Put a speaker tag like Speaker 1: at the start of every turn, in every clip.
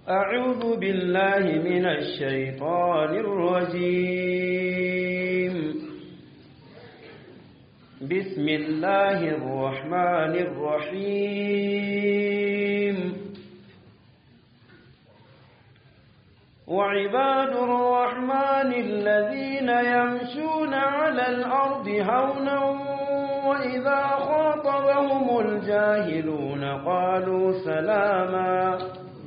Speaker 1: أعوذ بالله من الشيطان الرجيم بسم الله الرحمن الرحيم وعباد الرحمن الذين يمشون على الأرض هونا وإذا خاطبهم الجاهلون قالوا سلاما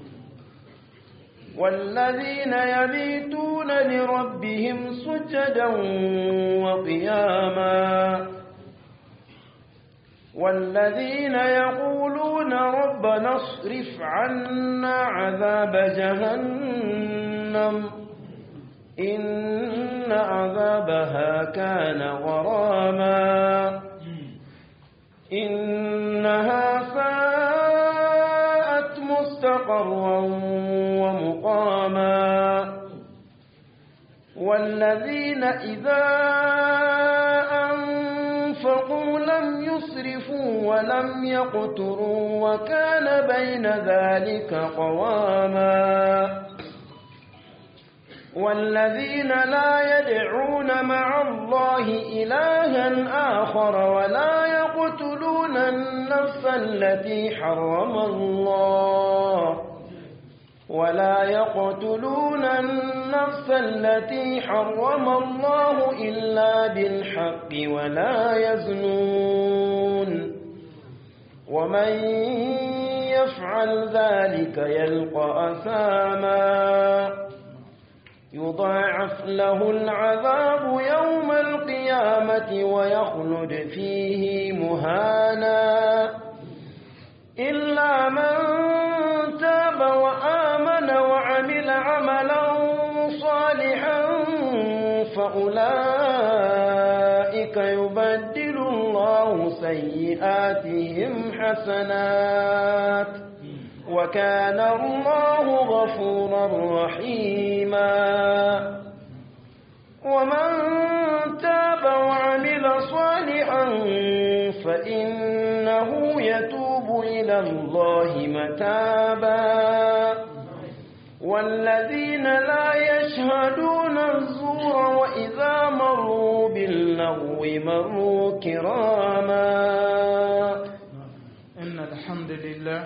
Speaker 1: والذين يبيتون لربهم سجدا وقياما والذين يقولون ربنا اصرف عنا عذاب جهنم إن عذابها كان غراما إنها ساءت مستقرا ومقاما والذين إذا أنفقوا لم يسرفوا ولم يقتروا وكان بين ذلك قواما والذين لا يدعون مع الله إلها آخر ولا يقتلون النفس التي حرم الله ولا يقتلون النفس التي حرم الله إلا بالحق ولا يزنون ومن يفعل ذلك يلقى أثاما يضاعف له العذاب يوم القيامة ويخلد فيه مهانا إلا من تاب وآمن وعمل عملا صالحا فأولئك يبدل الله سيئاتهم حسنات وكان الله غفورا رحيما ومن تاب وعمل صالحا فإنه يتوب إلى الله متابا والذين لا يشهدون الزور وإذا مروا باللغو مروا كراما
Speaker 2: إن الحمد لله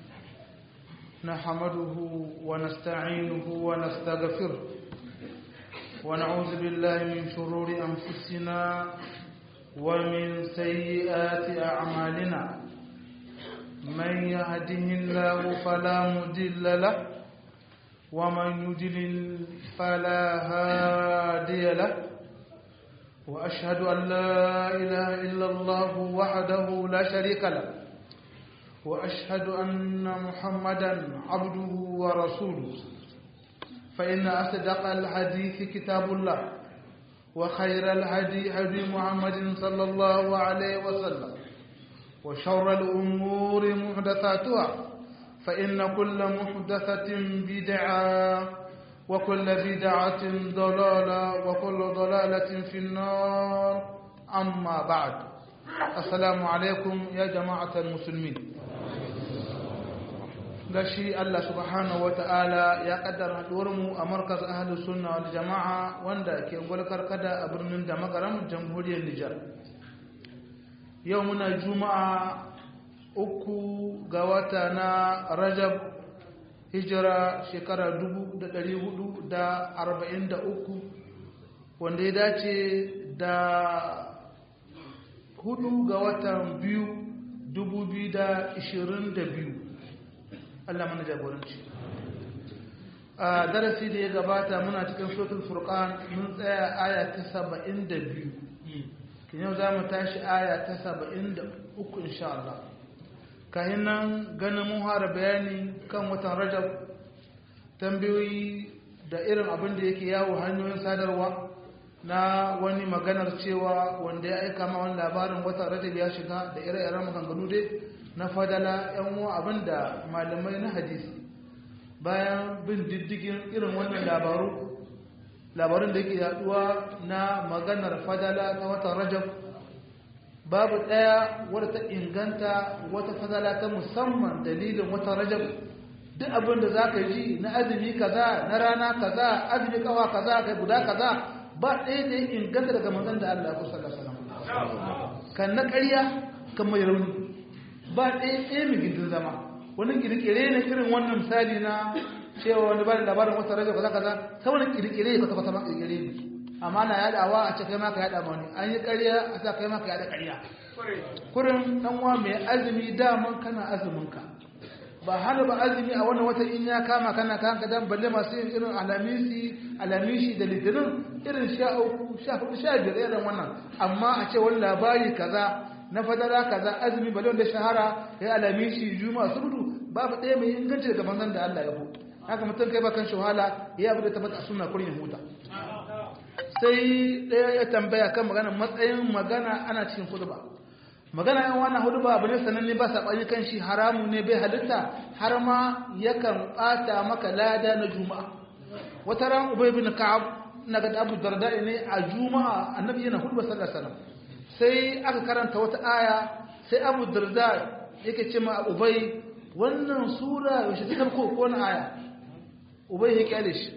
Speaker 2: نحمده ونستعينه ونستغفره ونعوذ بالله من شرور أنفسنا ومن سيئات أعمالنا من يهده الله فلا مضل له ومن يضلل فلا هادي له وأشهد أن لا إله إلا الله وحده لا شريك له وأشهد أن محمدا عبده ورسوله فإن أصدق الحديث كتاب الله وخير الهدي هدي محمد صلى الله عليه وسلم وشر الأمور محدثاتها فإن كل محدثة بدعة وكل بدعة ضلالة وكل ضلالة في النار أما بعد السلام عليكم يا جماعة المسلمين gashi Allah subhanahu wata'ala ya kaddara mu a markaz ahlus sunna wal jama'a wanda ke gulkar kada a birnin da makaram jamhuriyar Nijar yau muna juma'a uku ga wata na Rajab hijira shekara 1443 wanda ya dace da hudu ga watan biyu 2022 Allah mana jagoranci a darasi da ya gabata muna cikin suratul furqan mun tsaya aya ta 72 kin yau zamu tashi aya ta 73 insha Allah kahin nan ganin mun fara bayani kan watan Rajab tambayoyi da irin abin da yake yawo hanyoyin sadarwa na wani maganar cewa wanda ya aika ma wani labarin watan Rajab ya shiga da ire-iren maganganu dai na fadala yan uwa abinda malamai na hadisi bayan bin diddigin irin wannan labaru labarun da yake yaduwa na maganar fadala ta watan rajab babu ɗaya wadda ta inganta wata fadala ta musamman dalilin watan rajab duk abin da za ka ji na azumi kaza na rana kaza azumi kawa kaza kai guda kaza ba ɗaya da ya inganta daga manzon da Allah ku sallallahu alaihi wasallam kan na ƙarya kan mai rauni ba ɗaya ɗaya mai gindin zama wani kirkire ne irin wannan misali na cewa wani ba da labarin wata rage kaza kaza ta wani kirkire ka kafa sama kirkire ne amma na yadawa a ce kai ma ka yada ma wani an yi ƙarya a sa kai ma ka yada ƙarya kurin dan uwa mai azumi daman kana azumin ka ba hana ba azumi a wannan wata in ya kama kana kan ka dan balle masu yin irin alamisi alamishi da litinin irin sha uku sha hudu sha biyar irin wannan amma a ce wani labari kaza na fadara kaza azumi balle wanda shahara ya alamishi juma'a subdu babu ɗaya mai inganci daga manzon da Allah ya bu haka mutum kai ba kan shahala ya abu da tabbata a sunna kurin ya huta sai ɗaya ya tambaya kan magana matsayin magana ana cikin khutba magana yan wannan hudu ba abu ne sananne ba saɓani kan shi haramu ne bai halitta har ma yakan ɓata maka lada na juma'a wata ran ubay bin ka'ab na ga abu darda ne a juma'a annabi yana hudu ba sallallahu alaihi sai aka karanta wata aya sai abu darda yake ce ma ubay wannan sura yaushe ta ko ko na aya ubay ya kyale shi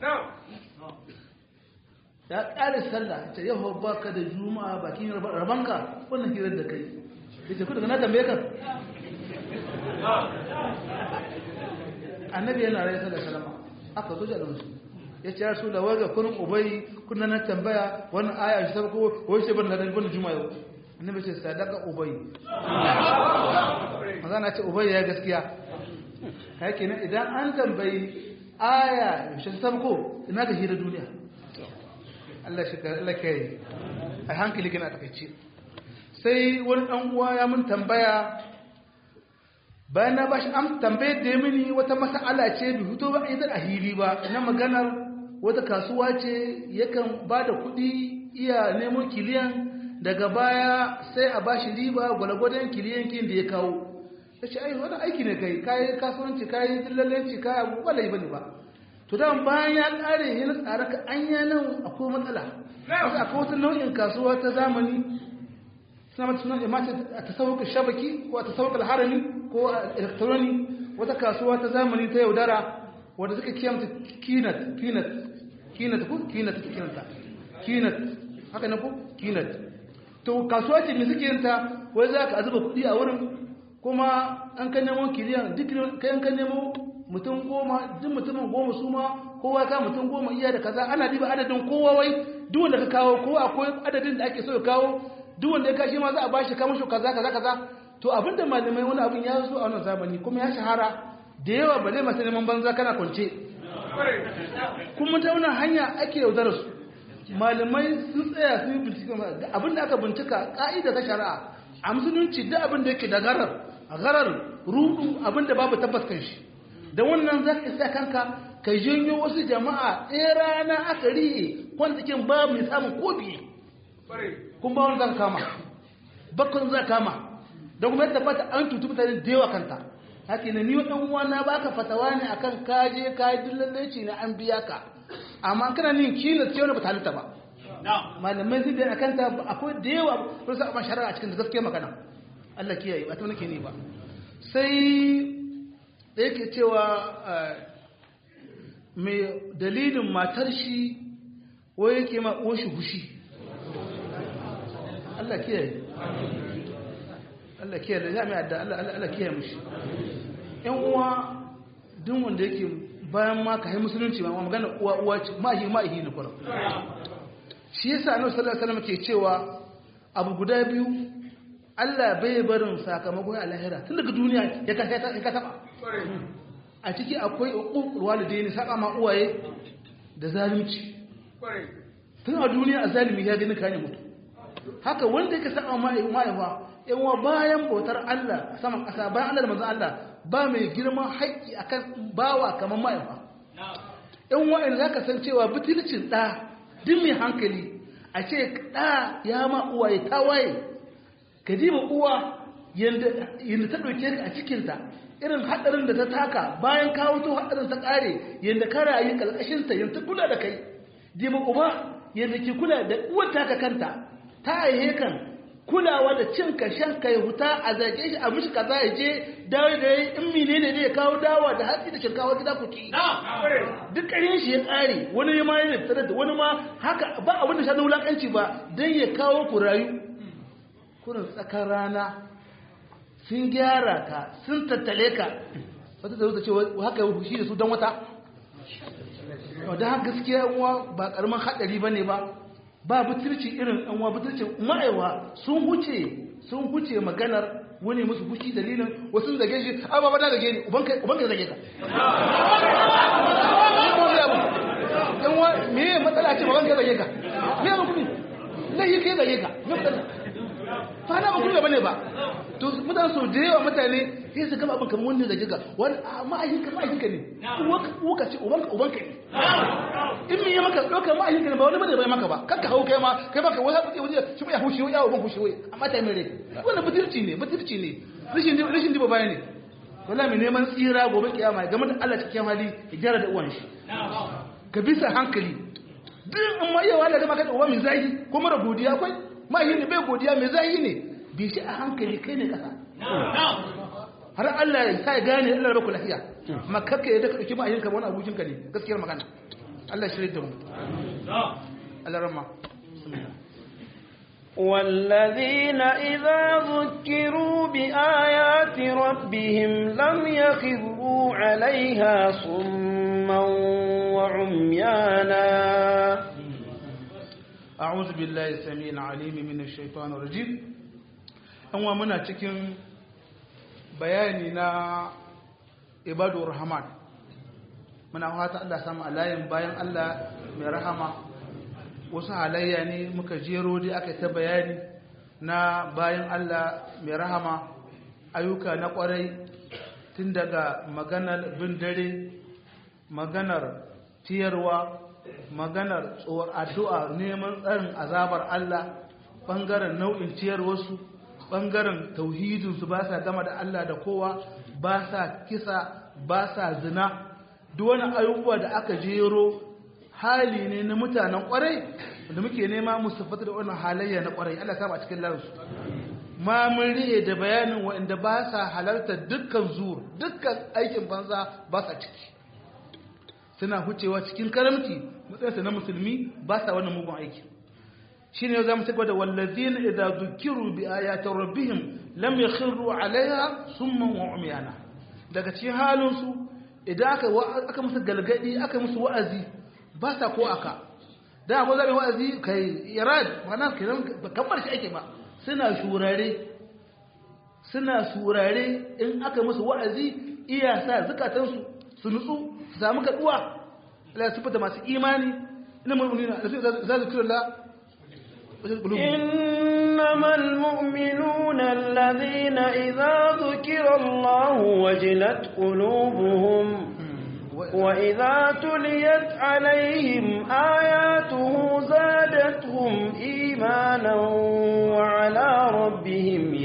Speaker 2: ya ƙare sallah ta yau ba ka da juma'a bakin rabanka wannan hirar da kai da ce kudu na tambaye ka annabi yana rai sallah salama aka zo da musu ya ce ya su da waga kunin ubai kuna na tambaya wannan aya shi sabako wai sai ban da ban juma'a yau annabi ce sadaka ubai maza na ce ubai ya gaskiya kai kenan idan an tambayi aya shi sabako ina ga hira duniya Allah shi Allah kai a hankali gina takaice sai wani dan uwa ya mun tambaya bayan na bashi am tambayar da mini wata mas'ala ce bi fito ba idan a hili ba na maganar wata kasuwa ce yakan ba da kuɗi iya nemo kiliyan daga baya sai a bashi riba gwalgwadon kiliyan kin da ya kawo ya ce ai wani aiki ne kai kayi kasuwanci kayi dillalanci kayi abu ba lai bane ba to da bayan ya kare yana tsara ka anya nan akwai matsala wasu akwai wata nau'in kasuwa ta zamani suna mata suna imata a tasawuka shabaki ko a tasawuka harami ko a elektroni wata kasuwa ta zamani ta yaudara wadda suka kiyamta kinat kinat kinat ko kinat kinata kinat haka na ko kinat to kasuwa ce mai suke yanta wai za ka azuba kuɗi a wurin kuma an kan nemo kiliyan duk kayan kan nemo mutum goma duk mutumin goma su ma kowa ka mutum goma iya da kaza ana diba adadin kowa wai duk wanda ka kawo ko akwai adadin da ake so ya kawo duk wanda ya kashi ma za a bashi kamar shi kaza kaza kaza to abinda malamai wani abin ya zo a wannan zamani kuma ya shahara da yawa ba zai masu neman banza kana kwance kuma ta wannan hanya ake yaudara su malamai sun tsaya sun yi bincike abinda aka bincika ka'ida ta shari'a a musulunci duk abin da yake da garar garar rudu abinda babu tabbas kan shi da wannan za ka isa kanka ka janyo wasu jama'a ɗaya rana aka riye kwantakin ba mai samun ko biye kun ba wani zan kama bakon za kama da kuma yadda fata an tutu mutane da yawa kanta haka ne ni ɗan uwa na baka fatawa ne akan kaje kayi dillalci na an biya ka amma kana nin kila ce wani ba ta halitta ba malamai zai da akan ta akwai da yawa wani sa amma shari'a a cikin da gaskiya magana Allah kiyaye ba ta nake ne ba sai da yake cewa mai dalilin matar shi wai yake ma uwashi hushi Allah kiyaye Allah kiyaye da jami'a da Allah kiyaye mushi yan uwa duk wanda yake bayan ma ka yi musulunci ma magana uwa uwa ce mahi mahi ne kwaro shi yasa annabi sallallahu alaihi wasallam ke cewa abu guda biyu Allah bai barin sakamakon a lahira tun daga duniya ya ka ya ka taba a ciki akwai uququl walidaini saka ma uwaye da zalunci tun a duniya a zalimi ya gani kane mutu haka wanda yake saka ma mahaifa yawa bayan bautar Allah saman ƙasa bayan Allah da manzon Allah ba mai girman haƙƙi akan bawa kamar mahaifa yan wa'in zaka san cewa butulcin ɗa duk mai hankali a ce ɗa ya ma uwaye ta waye ka diba uwa yadda ta ɗauke ka a cikinta irin haɗarin da ta taka bayan kawo to haɗarin ta ƙare yadda ka rayu ƙarƙashinta yadda ta kula da kai diba uba yadda ke kula da uwar taka kanta ta aihe kan kulawa da cin ka shan ka ya huta a zage shi a mishi kaza ya je dawo da yayi in menene ne ya kawo dawa da hatsi da shinkawa gida ku ci duk ƙarin shi ya ƙare wani ma yana tsare da wani ma haka ba abin da shaɗin wulaƙanci ba don ya kawo ku rayu kurin tsakar rana sun gyara ka sun tattale ka wata da ce haka ya shi da su don wata da haka gaskiya uwa ba ƙaramin haɗari ba ne ba ba butulci irin ɗanwa butulcin ma'aiwa sun huce sun huce maganar wani musu fushi dalilin wasu zage shi a ba da zage ni ubanka zage ka ɗanwa me matsala ce babanka zage ka me ya hukumi lahi ke zage ka me matsala fa na hukumi ba ne ba to mutane sau da yawa mutane sai su gaba abin kamar wanda zage ka wani ma'ayinka ma'ayinka ne uwaka ce ubanka ubanka ne in me ya maka ɗauka ma'ayinka ne ba wani bane bai maka ba kanka hau kai ma kai baka wani haɗu wani shi ya hushi ya uban hushi wai amma ta mai rai wannan butirci ne butirci ne rashin rashin diba baya ne wallahi mai neman tsira gobe kiyama game da Allah cikin hali ya gyara da uwan shi ka bisa hankali duk in ma yawa da gama ka da uwa mai zahi ko mara godiya akwai ma'ayin ne bai godiya mai zahi ne bi shi a hankali kai ne kasa har Allah ya sa gane Allah ya baku lafiya amma kakka ya daka dauki ma'ayin ka wani abokin ka ne gaskiyar magana Allah shirye da mu Allah rama
Speaker 1: والذين إذا ذكروا بآيات ربهم لم يخروا عليها صما وعميانا
Speaker 2: أعوذ بالله السميع العليم من الشيطان الرجيم أنوا منا cikin bayani na ibadur rahman muna fata Allah samu alayin bayan Allah mai rahama wasu halayya ne muka jero dai aka ta bayani na bayan Allah mai rahama ayyuka na kwarai tun daga maganar bin dare maganar tiyarwa maganar tsohon addu'a neman tsarin azabar Allah ɓangaren nau'in ciyarwarsu ɓangaren tauhidinsu ba sa gama da Allah da kowa ba sa kisa ba sa zina duk wani ayyuka da aka jero hali ne na mutanen kwarai da muke nema musu fata da wannan halayya na kwarai Allah ta ba cikin lansu ma mun riye da bayanin waɗanda ba sa halarta dukkan zuwa dukkan aikin banza ba sa ciki suna hucewa cikin karamci matsayinsa na musulmi ba sa wannan mugun aiki shi ne za mu cigaba da wallazina idza dhukiru bi ayati rabbihim lam yakhiru alaiha summan wa umyana daga cikin halin su idan aka aka musu galgadi aka musu wa'azi ba sa ko aka da abu zabi wa'azi kai irad mana kiran kamar shi ake ba suna shurare suna surare in aka musu wa'azi iya sa zukatansu su nutsu su samu kaduwa Allah ya sifata masu imani ina mu'minina da za su kira
Speaker 1: إنما المؤمنون الذين إذا ذكر الله وجلت قلوبهم وإذا تليت عليهم آياته زادتهم إيمانا وعلى ربهم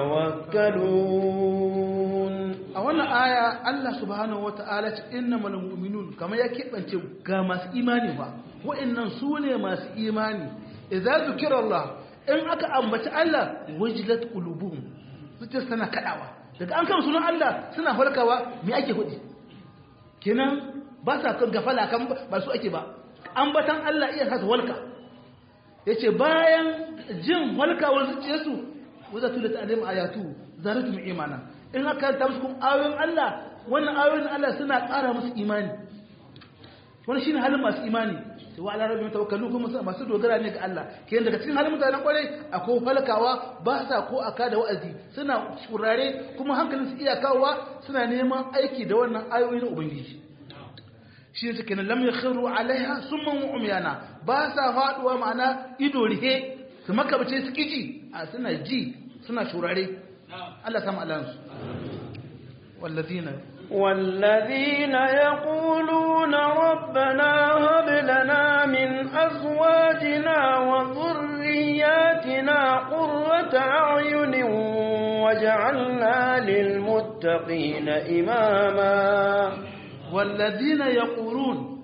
Speaker 1: يتوكلون
Speaker 2: أولا آية الله سبحانه وتعالى إنما المؤمنون كما يكيب أنت كما إيماني وإن سوني ما إيماني idza zukira Allah in aka ambaci Allah wajilat qulubuhum zuciyar tana kadawa daga an kama sunan Allah suna farkawa me ake hudi kenan ba sa kan gafala kan ba su ake ba ambatan Allah iya sa su walka yace bayan jin walkawar zuciyarsu waza tulat alim ayatu zaratum imana in aka ta musu ayoyin Allah wannan ayoyin Allah suna ƙara musu imani wannan shine halin masu imani wa ala rabbihim tawakkalu kuma masu dogara ne ga Allah ke daga cikin halin mutanen kwarai akwai falkawa ba sa ko aka da wa'azi suna kurare kuma hankalin su iya kawowa suna neman aiki da wannan ayoyi na ubangiji shi ne suke lam yakhiru alaiha summan wa umyana ba sa faduwa ma'ana ido rihe su makabace su kiji a suna ji suna shurare Allah samu alansu wallazina
Speaker 1: والذين يقولون ربنا هب لنا من أزواجنا وذرياتنا قرة أعين وجعلنا للمتقين إماما
Speaker 2: والذين يقولون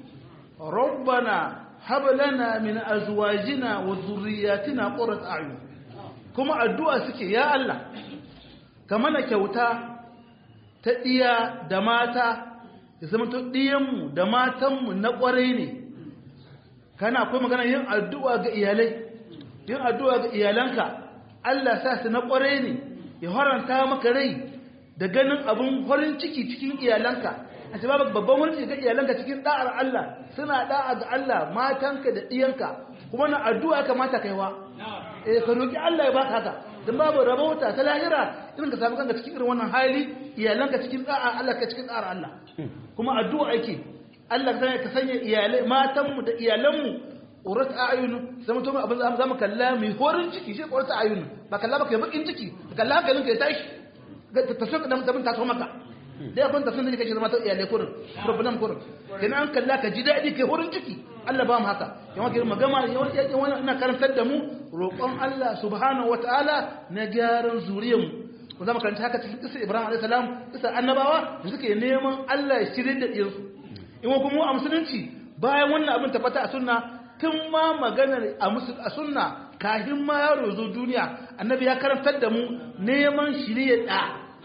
Speaker 2: ربنا هب لنا من أزواجنا وذرياتنا قرة أعين kuma addu'a suke ya Allah ka mana kyauta ta ɗiya da mata ya zama to ɗiyanmu da matanmu na ƙwarai ne kana akwai magana yin addu'a ga iyalai yin addu'a ga iyalanka Allah sa su na ƙwarai ne ya haranta maka rai da ganin abin farin ciki cikin iyalanka a ce babu babban wani ga iyalanka cikin da'ar Allah suna da'a ga Allah matanka da ɗiyanka kuma na addu'a kamata kaiwa eh ka roki Allah ya baka haka dan babu rabauta ta lahira irin ka samu kanka cikin irin wannan hali iyalanka cikin da'a Allah ka cikin da'ar Allah kuma addu'a ake Allah ka sanya iyalai matanmu da iyalanmu urat ayunu zama to abin za mu kalla mai horin ciki shi urat ayunu ba kalla ba kai bakin ciki kalla hankalin ka ya tashi ga ta tafi da mutum ta so maka dai abin da sun da kake zama ta iyalai kurin problem kurin kenan an kalla ka ji daɗi kai horin ciki Allah ba mu haka yawan kai magama yawan ina karantar da mu roƙon Allah subhanahu wataala na gyaran zuriyar mu ku zama karanta haka cikin kisa Ibrahim alayhi salam kisa annabawa da suke neman Allah ya shirye da ɗiyansu in kuma a musulunci bayan wannan abin tabbata a sunna tun ma maganar a sunna kafin ma yaro zo duniya annabi ya karantar da mu neman shirye da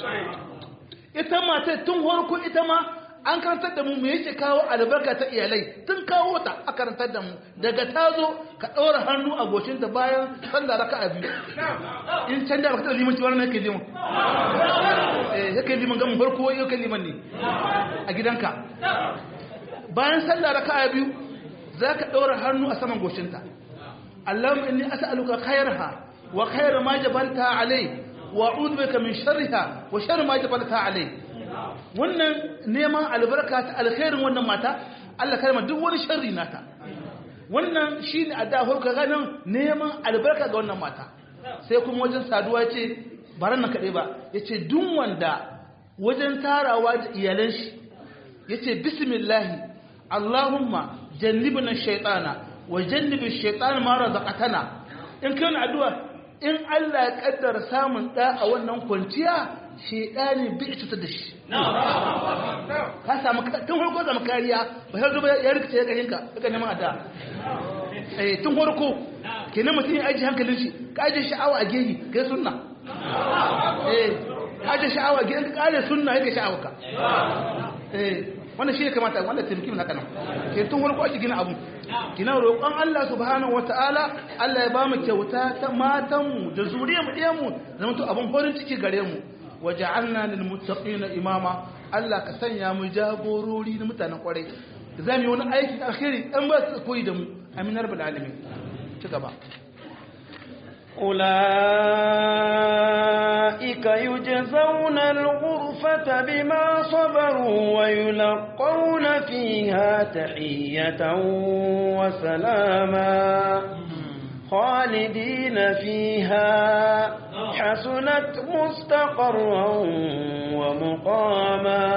Speaker 2: ita mata tun harko ita ma an karantar da mu me yake kawo albarka ta iyalai tun kawo ta a karantar da mu daga ta zo ka ɗora hannu a goshinta bayan sallah raka a biyu in can da baka taɓa limanci wani yake liman eh yake liman gamin farko yake liman ne a gidanka bayan sallah raka a biyu za ka ɗora hannu a saman goshinta Allahumma inni as'aluka khairaha wa khayra ma jabalta alai wa a'udhu bika min sharriha wa sharri ma jabalta alai wannan neman albarka ta alkhairin wannan mata Allah kalma duk wani sharri nata wannan shine adda farko ganin neman albarka ga wannan mata sai kuma wajen saduwa ce baran nan kaɗai ba yace duk wanda wajen tarawa da iyalan shi yace bismillah Allahumma jannibna shaytana wa jannibi shaytana ma razaqatana in kai addu'a in Allah ya kaddara samun da a wannan kwanciya shaytani bi cutar da shi ka samu tun farko samu kariya ba sai zuba ya rikice ya gahinka daga neman addu'a eh tun farko kenan mutum ya aji hankalin shi ka aje sha'awa a gehi kai sunna eh aje sha'awa a gehi ka kare sunna yake sha'awa ka eh wannan shi ya kamata wanda taimaki mu haka nan ke tun farko ake gina abu kina roƙon Allah subhanahu wataala Allah ya bamu kyauta ta matan mu da zuriyar mu ɗiyan mu zama to abun farin ciki gare mu waja'alna lil muttaqina imama Allah ka sanya mu jagorori na mutanen kwarai zamu yi wani aiki alkhairi dan ba su koyi da mu amin rabbul alamin ci gaba
Speaker 1: أولئك يجزون الغرفة بما صبروا ويلقون فيها تحية وسلاما خالدين فيها حسنت مستقرا ومقاما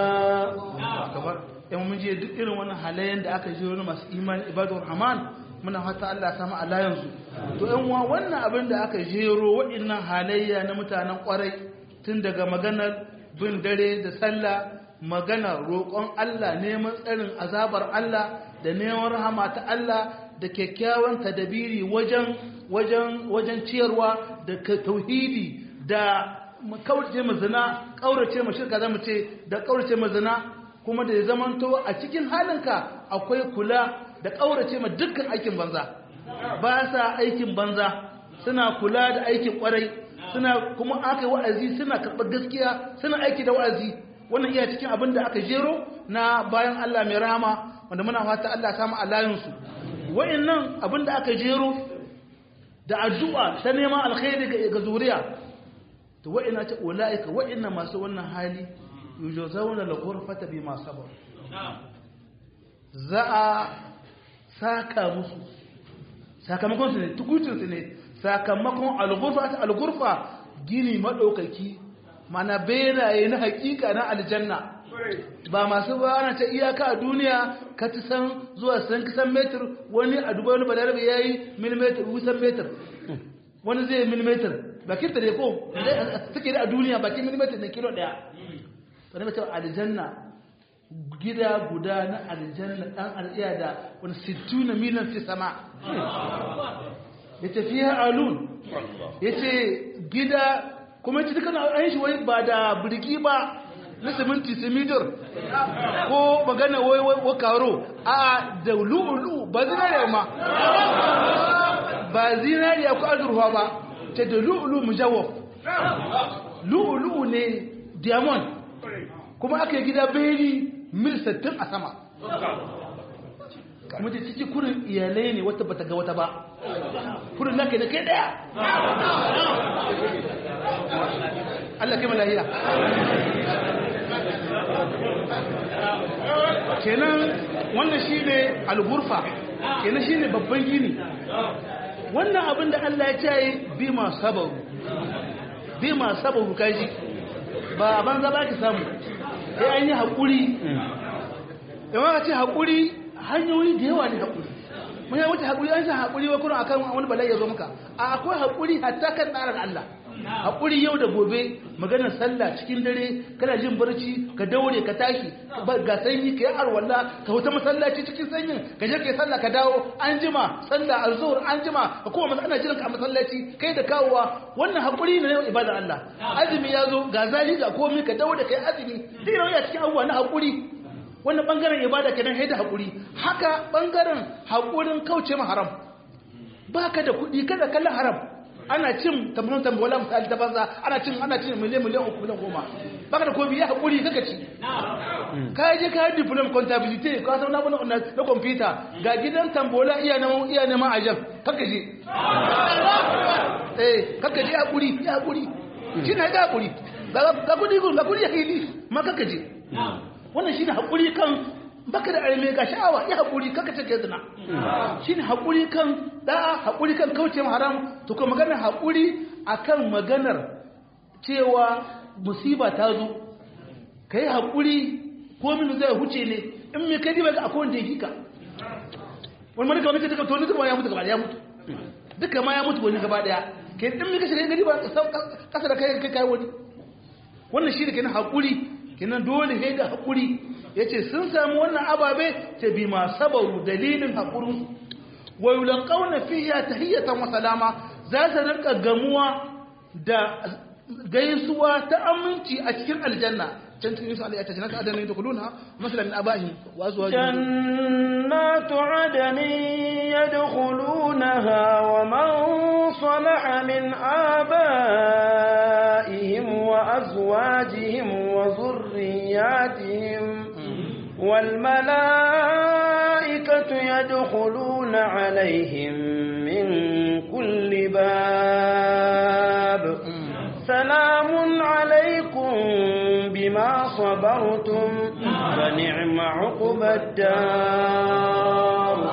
Speaker 2: yan mun je duk irin wannan halayen da aka ji wani masu imani ibadur rahman muna fata Allah ya samu alayansu to yan uwa wannan abin da aka jero waɗannan halayya na mutanen ƙwarai tun daga maganar bin dare da sallah maganar roƙon Allah neman tsarin azabar Allah da neman rahama ta Allah da kyakkyawan tadabiri wajen wajen wajen ciyarwa da tauhidi da kaurace mu zina kaurace mu shirka zamu ce da kaurace mu zina kuma da ya zamanto a cikin halinka akwai kula da ƙaurace ma dukkan aikin banza ba sa aikin banza suna kula da aikin ƙwarai suna kuma aka yi wa'azi suna karɓar gaskiya suna aiki da wa'azi wannan iya cikin abin da aka jero na bayan Allah mai rahama wanda muna fata Allah ya samu alayinsu wa'annan abin da aka jero da addu'a ta neman alkhairi ga zuriya to wa'ina ce ulaika wa'inna masu wannan hali yujazawna al-ghurfata bima sabar za a saka musu sakamakon su ne tukucin su ne sakamakon al-ghurfa al-ghurfa gini madaukaki mana beraye na hakika na aljanna ba masu ba ana ta iyaka a duniya ka ci san zuwa san kisan metir wani a dubai wani balarabe ya yi milimetir wusan metir wani zai yi milimetir bakin ta ne ko suke da a duniya bakin milimetir na kilo daya wani mutum aljanna gida guda na aljanna dan al'iya da wani sittu na miliyan fi sama ya ce fiye alun ya ce gida kuma ya ce dukkan an shi wai ba da birgi ba na siminti simidor ko magana wai wai karo a da lu'ulu ba zinariya ma ba zinariya ko azurfa ba ta da lu'ulu mujawwaf lu'ulu ne diamond kuma aka yi gida beri mil 60 a sama kuma da ciki kurin iyalai ne wata bata ga wata ba kurin naka da kai daya Allah kai malahiya kenan wannan shi ne algurfa kenan shi ne babban gini wannan abin da Allah ya ce bi ma sabaru bi ma sabaru kaji ba a banza ba ki samu sai an yi haƙuri yawan ka ce haƙuri hanyoyi da yawa ne haƙuri mun yi wuce haƙuri an san haƙuri wa kuna akan wani bala'i ya zo maka a akwai haƙuri hatta kan tsarin Allah haƙuri yau da gobe maganar sallah cikin dare kana jin barci ka daure ka tashi ga sanyi ka yi arwalla ka huta masallaci cikin sanyin ka je ka yi sallah ka dawo an jima sallah alzuhur an jima ka kuma ana jiran ka a masallaci kai da kawowa wannan haƙuri ne na ibadar Allah azumi ya zo ga zali ga komai ka daure ka yi azumi duk yana cikin abubuwa na haƙuri wannan bangaren ibada kenan haida haƙuri haka bangaren haƙurin kauce ma haram baka da kuɗi kada kallon haram ana cin tambayon tambayola misali ta banza ana cin ana cin miliyan miliyan uku miliyan goma baka da komi ya haƙuri kaka ci ka je ka yi diplom contability ka san na bana na kwamfuta ga gidan tambayola iya neman iya neman ajab kaka je eh kaka je haƙuri ya haƙuri shi na ga haƙuri ga kuɗi ga kuɗi ya hili ma kaka je wannan shi ne haƙuri kan baka da arme ga sha'awa ya haƙuri kaka ce ke zina shi ne haƙuri kan da'a haƙuri kan kauce haram to kuma maganar haƙuri akan maganar cewa musiba ta zo ka yi haƙuri ko min zai huce ne in mai kai ba ga akwai wanda ya hika wani malika wani ka to ni duka ya mutu gaba ya mutu duka ma ya mutu wani gaba daya ke in mai kashe gari ba kasa da kai kai wani wannan shi ne kenan haƙuri kenan dole sai da haƙuri ya ce sun samu wannan ababe ta bi ma sabaru dalilin haƙurinsu wa yulqauna fiha tahiyatan wa salama za su rinka gamuwa da gaisuwa ta aminci a cikin aljanna can cikin yusu alayyata jannatu adana yadkhuluna masalan min abahim wa azwajihim
Speaker 1: jannatu adani yadkhulunaha wa man salaha min abaihim wa azwajihim wa dhurriyyatihim والملائكة يدخلون عليهم من كل باب سلام عليكم بما صبرتم فنعم عقب الدار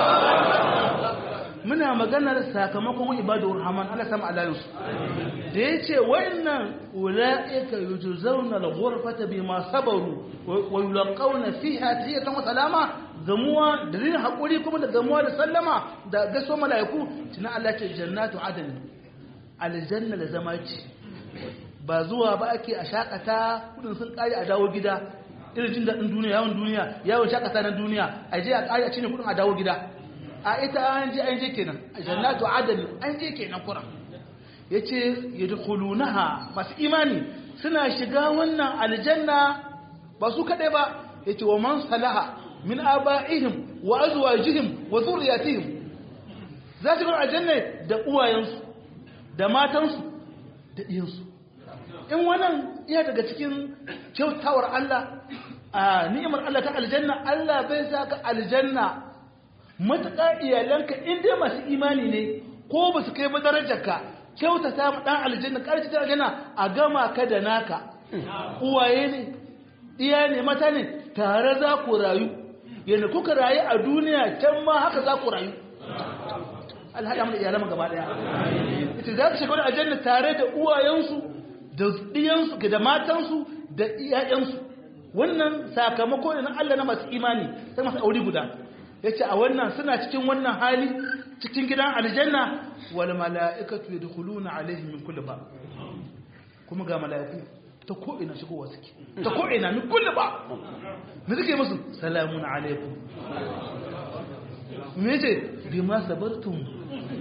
Speaker 2: muna maganar sakamakon ibadur rahman Allah sama alayansu da ya ce wa'annan ula'ika yujzauna al-ghurfata bima sabaru wa yulqauna fiha tahiyatan wa salama gamuwa da rin hakuri kuma da gamuwa da sallama da gaso malaiku tuna Allah ce jannatu adn aljanna da zama ce ba zuwa ba ake a shakata kudin sun kare a dawo gida irin jin daɗin duniya yawon duniya yawon shakata na duniya a je a kare a cinye kudin a dawo gida a ita an je an je kenan jannatu adn an je kenan kuran yace yadkhulunaha masu imani suna shiga wannan aljanna ba su kadai ba yace wa man salaha min aba'ihim wa azwajihim wa dhurriyyatihim za su ga aljanna da uwayensu da matansu da diyansu in wannan iya daga cikin kyautawar Allah a ni'imar Allah ta aljanna Allah bai saka aljanna matuƙa iyalanka in dai masu imani ne ko ba su kai ba darajarka kyautata ma dan aljanna ƙarfi ta aljanna a gama ka da naka uwaye ne iya ne mata ne tare za ku rayu yadda kuka rayu a duniya can ma haka za ku rayu alhaɗa mana iyalan gaba ɗaya ita za ku shiga wani aljanna tare da uwayensu da ɗiyansu da matansu da iyayensu wannan sakamako ne na Allah na masu imani sai masu aure guda ya ce a wannan suna cikin wannan hali cikin gidan aljanna wal mala'ikatu yadkhuluna alaihim min kulli ba kuma ga mala'iku ta ko ina shigowa suke ta ko ina min kulli ba me suke musu salamun alaikum me ce bima sabartum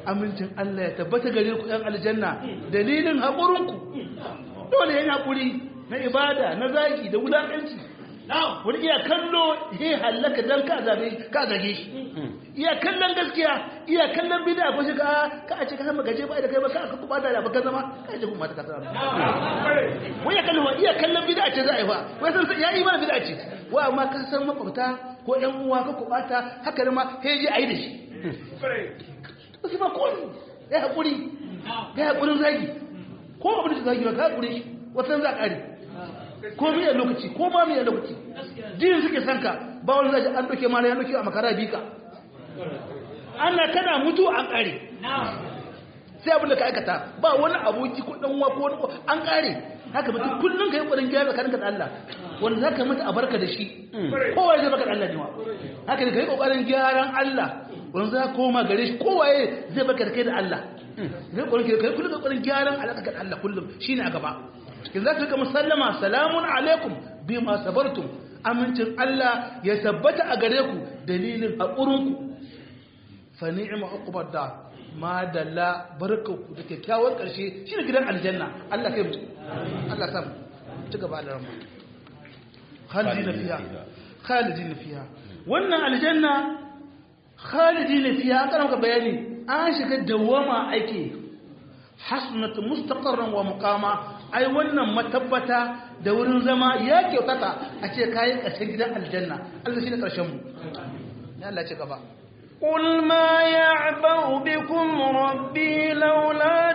Speaker 2: amincin Allah ya tabbata gare ku ɗan aljanna dalilin haƙurinku dole yana haƙuri na ibada na zaki da wulaƙanci wani iya kallo ya hallaka don ka zage ka zage shi iya kallon gaskiya iya kallon bid'a ko shi ka ka a ce ka san gaje ba da kai ba ka ka kuma da ba ka zama ka je kuma ta ka zama wai ya kallon iya kallon bid'a ce za a yi fa wai san ya yi mana bid'a ce wa amma ka san makwabta ko ƴan uwa ka kubata haka ma sai je ayi da shi su ba ko ya haƙuri ya haƙurin zagi ko abin da zagi ba ka haƙuri shi wasan za a ƙari ko mai lokaci ko ba mai lokaci jini suke sanka ba wani zai an doke mara ya doke a makara bika ana kana mutu an kare sai abin da ka aikata ba wani aboki ko dan ko wani an kare haka mutum kullum ka yi ƙwarin gyara ka da Allah wanda za ka mutu a barka da shi kowa zai baka da Allah ne wa haka ne ka yi ƙoƙarin gyaran Allah wanda za ka koma gare shi kowaye zai baka da kai da Allah zai ƙwarin ka yi kullum ƙoƙarin gyaran alaƙa da Allah kullum shine a gaba in za ka rika musallama salamun alaikum bi ma sabartum amincin Allah ya tabbata a gare ku dalilin haƙurinku fa ni'ma uqbad da ma dalla barkanku da kyakkyawar ƙarshe shine gidan aljanna Allah kai mu Allah sam ci gaba da rama khalidina fiha khalidina fiha wannan aljanna khalidina fiha kana maka bayani an shiga dawama ake hasnat mustaqarran wa muqama ai wannan matabbata da wurin zama ya kyautata a ce kayan ƙarshen gidan aljanna Allah shi ne ƙarshen mu ya Allah ce gaba
Speaker 1: قل ما يعبأ بكم ربي لولا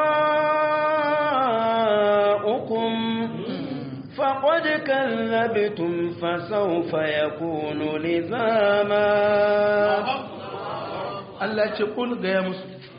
Speaker 1: دعاؤكم فقد كذبتم فسوف يكون لزاما
Speaker 2: Allah ce kul gaya musu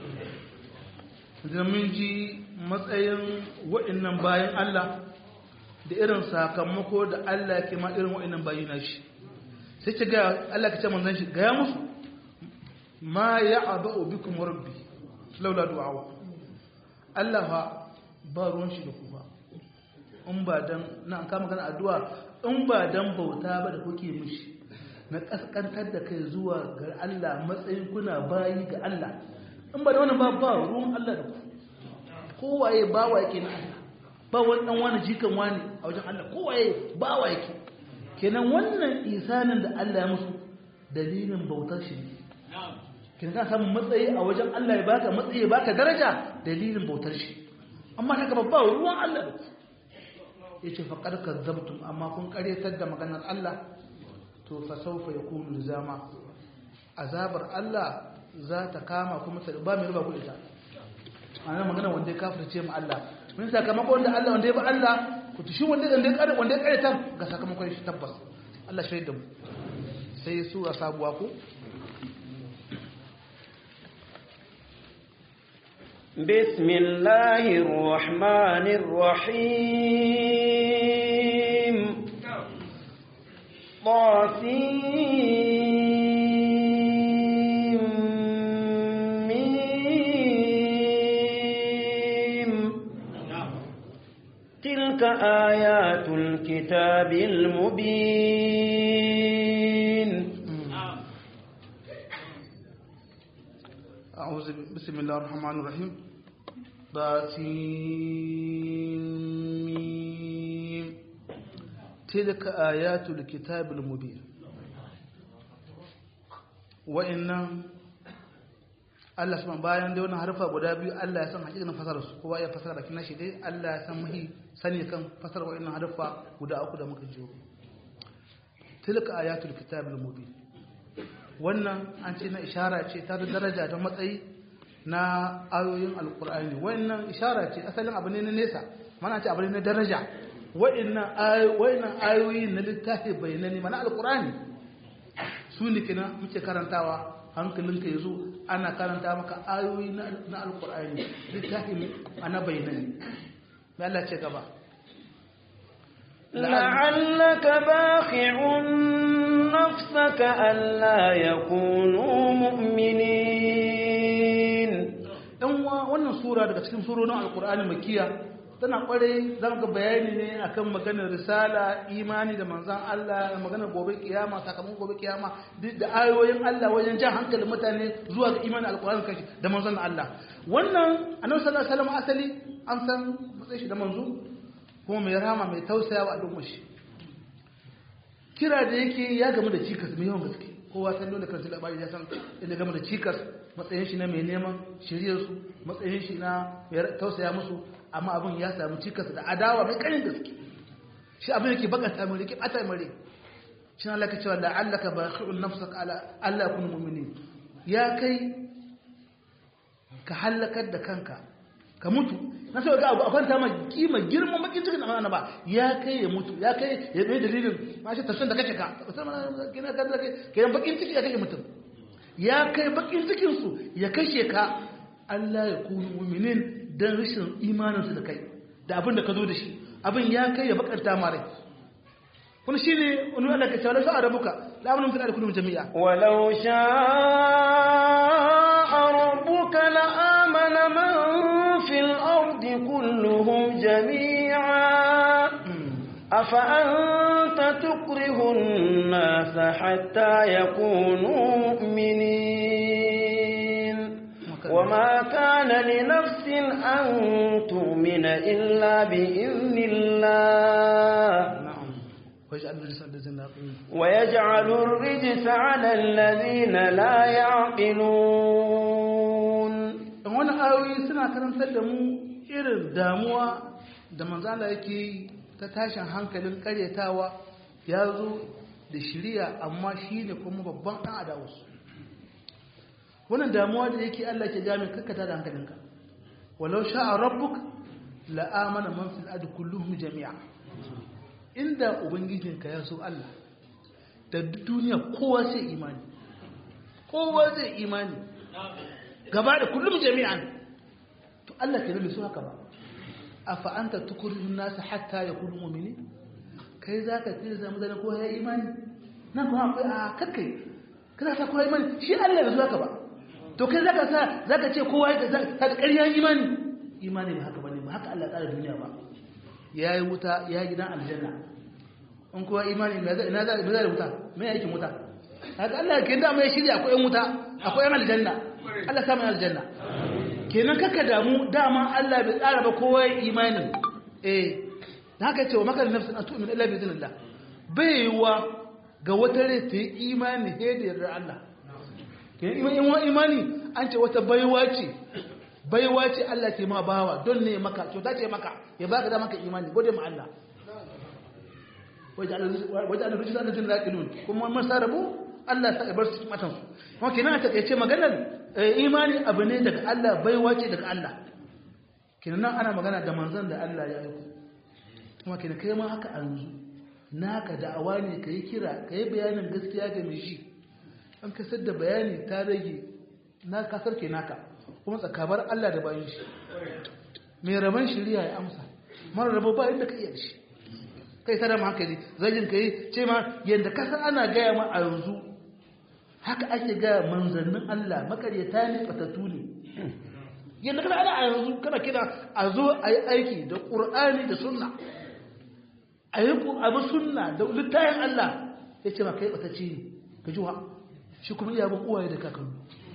Speaker 2: da mun ji matsayin wa'annan bayan Allah da irin sakamako da Allah ke ma irin wa'annan bayi na shi sai ce ga Allah ka ce manzon shi gaya musu ma ya'ba'u bikum rabbi laula du'a Allah fa ba ruwan shi da ku ba in ba dan na an kama kana addu'a in ba dan bauta ba da kuke mishi na kaskantar da kai zuwa ga Allah matsayin kuna bayi ga Allah in ba da wannan ba ba ruwan Allah da ku kowaye bawa yake na Allah ba wani dan wani jikan wani a wajen Allah kowaye bawa yake kenan wannan isanin da Allah ya musu dalilin bautar shi ne kenan ka samu matsayi a wajen Allah ya baka matsayi ya baka daraja dalilin bautar shi amma haka ba ruwan Allah da ku yace faqad kadzabtum amma kun karyatar da maganar Allah to fa sawfa yakunu lizama azabar Allah za ta kama kuma ta ba mai riba ku ita ana magana wanda ya kafirce mu Allah mun sakamako wanda Allah wanda ya ba Allah ku tushi wanda wanda ya wanda ya karyatar ga sakamakon shi tabbas Allah shaida mu sai sura sabuwa ko
Speaker 1: بسم الله الرحمن الرحيم طاسيم ميم تلك آيات الكتاب المبين
Speaker 2: أعوذ بسم الله الرحمن الرحيم باسم تلك آيات الكتاب المبين وإن Allah sama bayan dai wannan harfa guda biyu Allah ya san hakikanin fasarar su kowa ya fasara bakin nashi dai Allah ya san mahi sani kan fasar wa'annan harfa guda uku da muka jiyo tilka ayatul kitabil mubin wannan an ce na ishara ce ta da daraja da matsayi na ayoyin alkur'ani wannan ishara ce asalin abu ne na nesa mana ce abu ne na daraja wa'annan ayoyi na littafi bayanani mana alkur'ani su ne kina muke karantawa hankalinka ya zo ana karanta maka ayoyi na alkur'ani littafi ana bayanani mai Allah ce gaba
Speaker 1: لعلك باخع نفسك ألا يكونوا مؤمنين
Speaker 2: ɗan wannan sura daga cikin surorin alkur'ani makiya tana kware za ga bayani ne akan maganar risala imani da manzan Allah da maganar gobe kiyama sakamakon gobe kiyama duk da ayoyin Allah wajen jan hankalin mutane zuwa ga imani alkur'ani kashi da manzan Allah wannan annabi sallallahu alaihi wasallam asali an san matsayin shi da manzo kuma mai rama mai tausaya wa al'ummar shi kira da yake ya gamu da cikas mai yawan gaske kowa san dole kan labari ya san inda gamu da cikas matsayin shi na mai neman shiryar su matsayin shi na mai tausaya musu amma abin ya samu cikas da adawa mai karin gaske shi abin yake bakanta mai rike bata mai rai shi Allah ka cewa la'allaka bakhi'un nafsaka ala Allah yakunu mu'minin ya kai ka halakar da kanka ka mutu na sai ga abu a kwanta ma kima girman bakin cikin da mana ba ya kai ya mutu ya kai ya bai dalilin ma shi tafsirin da kake ka kina ka da kai bakin ciki ya kashe mutum ya kai bakin cikin su ya kashe ka Allah ya kunu mu'minin dan rashin imanin su da kai da abin da ka zo da shi abin ya kai ya bakanta ma rai kun shine wani Allah ka cewa sha'a rabuka la amanu fil ardi kullum jami'a
Speaker 1: walau sha'a rabbuka la amana man fil ardi kulluhum jami'a afa anta tukrihu an-nas hatta yakunu mu'minin وما كان لنفس أن تؤمن إلا بإذن الله ويجعل الرجس على الذين لا يعقلون
Speaker 2: wani ayoyi suna karantar da mu irin damuwa da manzala yake yi ta tashin hankalin karyatawa ya zo da shirya amma shi ne kuma babban ɗan adawarsu wannan damuwa da yake Allah ke jami kakkata da hankalinka walau sha'a rabbuk la'amana man fil adi kulluhum jami'a inda ubangijinka ya so Allah da duniya kowa sai imani kowa zai imani gaba da kullum jami'an to Allah ke nabi su haka ba afa anta tukurihun nasu hatta yakunu mu'mini kai zaka tsira zama da kowa ya imani nan kuma akwai a kakkai kana sa kowa imani shi Allah bai so haka ba to kai zaka sa zaka ce kowa ya ta ƙarya imani imani ba haka bane ba haka Allah tsara duniya ba yayi wuta ya gidan aljanna in kowa imani ina za ina za da wuta me yake wuta haka Allah ke da mai shirya akwai wuta akwai aljanna Allah sa mai aljanna kenan kaka damu dama Allah bai tsara ba kowa ya imani eh haka ce wa maka nafsin an tu'min illa bi idhnillah baiwa ga wata rai ta yi imani sai da yardar Allah kenan imani an ce wata baiwa ce baiwa ce Allah ke ma bawa don ne maka kyauta ce maka ya baka da maka imani gode ma Allah waje an rijisa da jin laƙilun kuma mun sarabu Allah sa ibar su matan su kuma kenan a takaice maganar imani abu ne daga Allah baiwa ce daga Allah kenan nan ana magana da manzon da Allah ya aiko kuma kenan kai ma haka an yanzu naka da'awa ne ka yi kira ka yi bayanin gaskiya ga mai shi an kasar da bayani ta rage na kasar ke naka kuma tsakabar Allah da bayan shi mai rabon shirya ya amsa mara rabo ba inda ka iya da shi kai sadar hankali zagin ka yi ce ma yadda kasar ana gaya ma a yanzu haka ake gaya manzannin Allah makaryata ne fatattu ne yadda kana ana a yanzu kana kira a zo a yi aiki da ƙur'ani da sunna a yi abu sunna da littayin Allah ya ce ma kai ɓatacce ne ka ji wa shi kuma iya bin uwaye da kakannu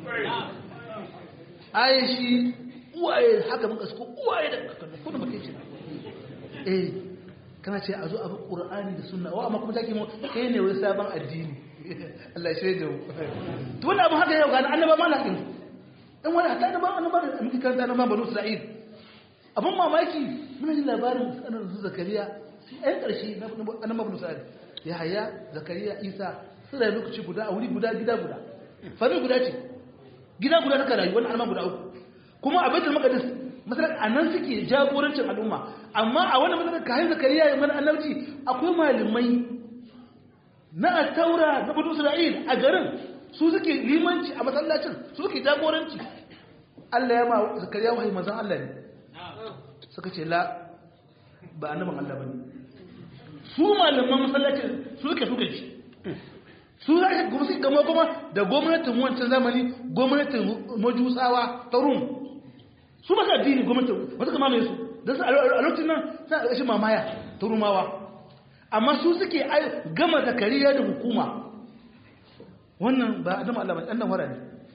Speaker 2: aye shi uwaye haka muka suko uwaye da kakannu kuna ba kai ce eh kana ce a zo abu ƙur'ani da sunna wa amma kuma take mu kai ne wani sabon addini Allah shi da to wannan abu haka yau ga annaba ma lakin dan wani hatta annaba annaba da muke karanta na banu Isra'il abun mamaki muna jin labarin sanar su Zakariya ɗan ƙarshe na annaba banu Isra'il ya haya Zakariya Isa su da lokaci guda a wuri guda gida guda fami guda ce gida guda suka rayu wani alman guda uku kuma a baitul maqdis masalan anan suke jagorancin al'umma amma a wani masalan kayan zakariya ya mana annabci akwai malamai na taura na banu isra'il a garin su suke limanci a masallacin su suke jagoranci Allah ya ma zakariya wahayi manzon Allah ne suka ce la ba annaban Allah bane su malaman masallacin su suke suka ci su za ka kuma gama kuma da gwamnatin wancan zamani gwamnatin majusawa ta rum su maka addini gwamnatin wata kama mai su da su a lokacin nan suna ƙarshen mamaya ta rumawa amma su suke gama zakariya da hukuma wannan ba adam Allah ba ɗan wara ne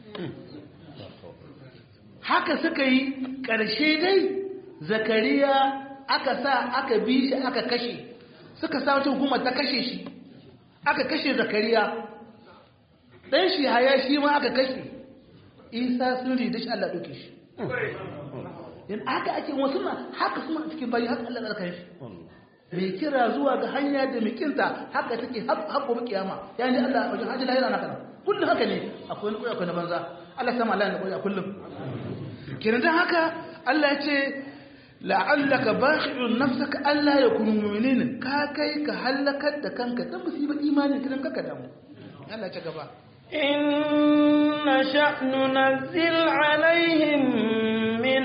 Speaker 2: haka suka yi ƙarshe dai zakariya aka sa aka bi shi aka kashe suka sa wata hukuma ta kashe shi aka kashe zakariya ɗan shi haya shi ma aka kashe isa sun rida shi Allah ɗauke shi yin haka ake wasu na haka suna cikin bayi haka Allah ɗarka shi mai kira zuwa ga hanya da mikinta haka take haƙo ba kiyama ya ne Allah wajen hajji lahira na kana kullum haka ne akwai na akwai na banza Allah sama Allah na a kullum kenan dan haka Allah ya ce la'allaka bakhi'un nafsaka Allah ya kunu mu'minin ka kai ka halakar da kanka dan musiba imani kidan kaka damu Allah ya ce gaba
Speaker 1: إن نشأ ننزل عليهم من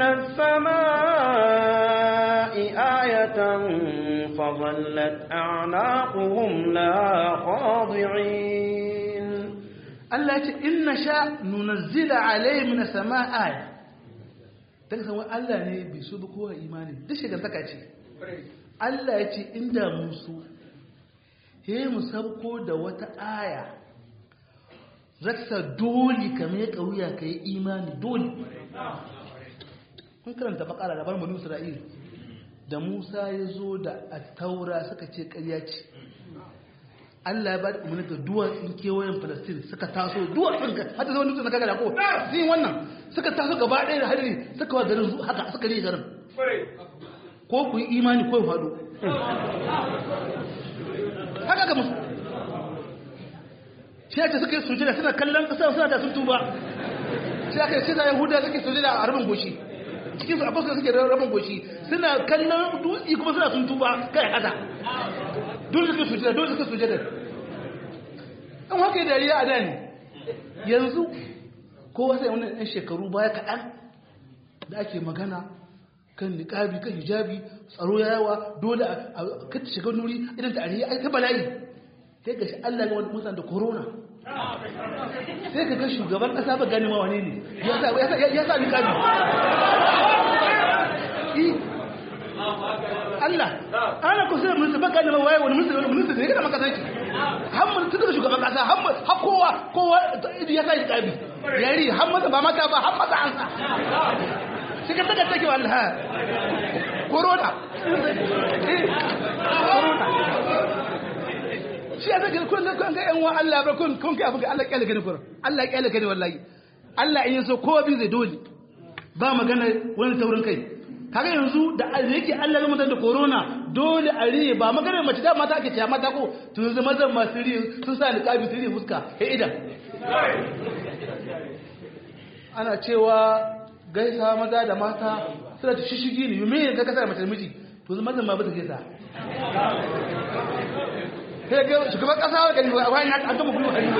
Speaker 1: السماء آية فظلت أعناقهم لها خاضعين
Speaker 2: Allah ya ce in nasha nunazzila alayhi min as-sama'i aya daga san Allah ne bai so ba kowa imani duk shigantaka ce Allah ya ce inda musu he mu sabko da wata aya zaksa dole ka mai kauya ka yi imani dole kun karanta bakara da barmanu isra'il da musa ya zo da taura suka ce karya ce allah ya ba da umarni ga duwatsun kewayen palestine suka taso duwatsun ka hata zama dutsen na kaga da ko zai wannan suka taso gaba ɗaya da hadari suka wa garin haka suka rage garin ko ku yi imani ko ya faɗo haka ga musu shi ake suka yi sujada suna kallon ƙasa suna da sun tuba shi aka yi suna yahuda suke sujada a rabin goshi cikin su akwai suke rabin goshi suna kallon dutse kuma suna sun tuba kai hada dole suka sujada dole suka sujada an haka yi dariya a da ne yanzu kowa sai wannan ɗan shekaru baya kaɗan da ake magana kan niƙabi kan hijabi tsaro ya yawa dole a kata shiga nuri idan ta ariya ta bala'i sai ga shi Allah ga wani mutane da corona sai ka ga shugaban ƙasa ba gane ma wane ne ya sa niƙabi Allah ana ku sai minista ba gane ma waye wani minista wani minista ne kana maka sanki hamman tun daga shugaban ƙasa hamman har kowa kowa ya sa niƙabi yari hamman ba mata ba hamman sa an sa sai ka taka take wallahi corona corona shi ya zaka kun kun ga yan wa Allah ba kun kun kai abin Allah kyale gani kun Allah kyale gani wallahi Allah in yaso kowa bi zai dole ba magana wani taurin kai kaga yanzu da yake Allah ya mutan da corona dole a riye ba magana mace da mata ake cewa mata ko to yanzu mazan masu riye sun sa niqabi su riye fuska he idan ana cewa gaisa maza da mata suna ta shishigi ne yume ga kasa mace miji to zama zan ma ba ta gaisa sai ga shugaban kasa wa gani wa wani an gama gudu hannu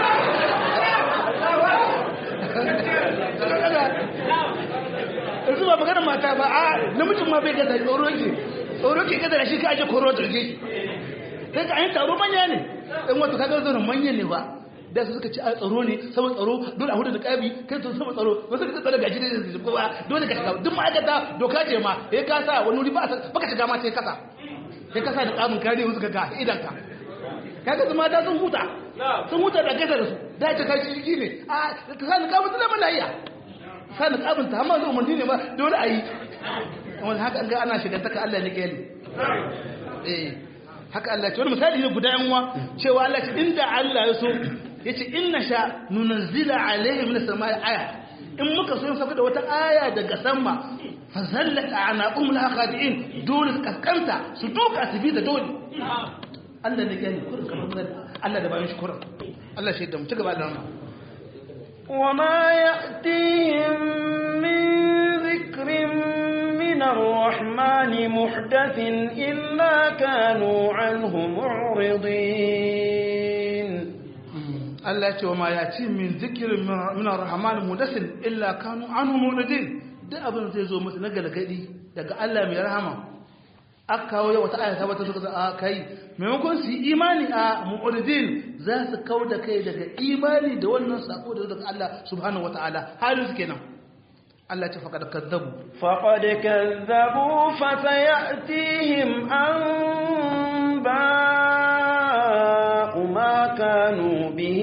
Speaker 2: yanzu ba maganar mata ba a namijin ma bai gaza tsoro ke tsoro ke gaza da shi ka ake koro turje sai ka an taro manya ne in wata kaga zaune manya ne ba da su suka ci a tsaro ne saboda tsaro dole a hudu da kabi kai to saboda tsaro wasu da tsaro gaji da zai kuma dole ka shiga duk ma'aikata doka ce ma ya kasa wani wuri ba baka shiga ma sai kasa sai kasa da kamun kare wasu ka ga idan ka kaga su mata sun huta sun huta da gaza da su da ta kai shi ne a ka sa ni kamun zama lafiya sa ni kamun ta amma zai umarni ne ba dole a yi wani haka an ga ana shiga taka Allah ne kai eh haka Allah ce wani misali ne guda yan uwa cewa Allah ce inda Allah ya so yace inna sha nunzila alaihi min samai aya in muka so saka da wata aya daga sama fa zallat anaqum la khadi'in dole su kaskanta su duka su bi da dole Allah ne gani kurin kamar Allah da bayan shi kurin Allah shi da mu ci gaba da wannan
Speaker 1: وما يأتيهم من ذكر من الرحمن محدث إلا كانوا عنه معرضين
Speaker 2: Allah ce wa ma ya ci min zikirin min ar-rahman mudasin illa kanu anhu muridin duk abin zai zo musu na galgadi daga Allah mai rahama aka kawo yau wata ayata wata suka a kai maimakon su yi imani a muridin za su kau da kai daga imani da wannan sako da daga Allah subhanahu wataala halin su kenan Allah ce faqad kadzabu
Speaker 1: فقد كذبوا فسيأتيهم أنباء ما كانوا به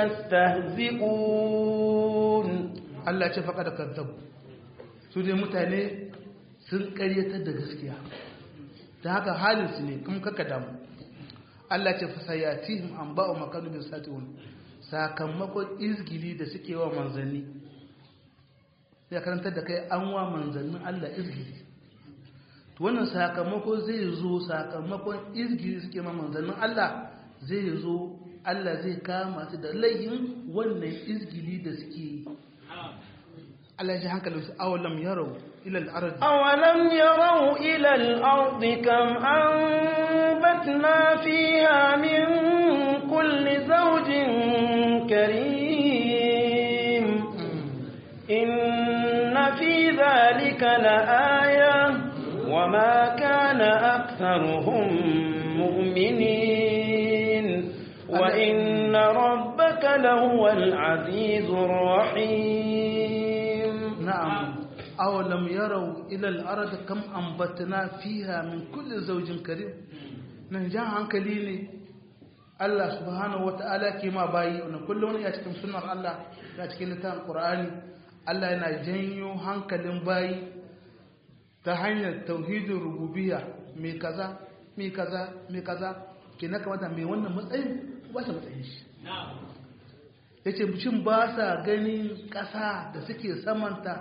Speaker 1: يستهزئون
Speaker 2: Allah ce faqad kadzabu su dai mutane sun ƙaryatar da gaskiya da haka halin su ne kuma kaka damu Allah ce fasayatihim anba'u makanu bin satiun sakamakon izgili da suke wa manzanni ya karantar da kai an wa manzannin Allah izgili to wannan sakamako zai zo sakamakon izgili suke ma manzannin Allah zai zo Allah zai kama su da laihin wannan izgili da suke yi Allah ya ji hankalin su awalam yarau ila al-ard
Speaker 1: أولم يروا إلى الأرض كم أنبتنا فيها من كل زوج كريم إن في ذلك لآية وما كان أكثرهم مؤمنين وإن ربك لهو العزيز الرحيم
Speaker 2: نعم أولم يروا إلى الأرض كم أنبتنا فيها من كل زوج كريم نجا hankali ne Allah subhanahu wata'ala ke ma bayi wannan kullum ya cikin sunnar Allah ya cikin littafin Qur'ani Allah yana janyo hankalin bayi ta hanyar tauhidin rububiyya mai kaza mai kaza mai kaza ke na kamata mai wannan matsayin ba shi matsayin shi ya ce cin ba sa ganin ƙasa da suke samanta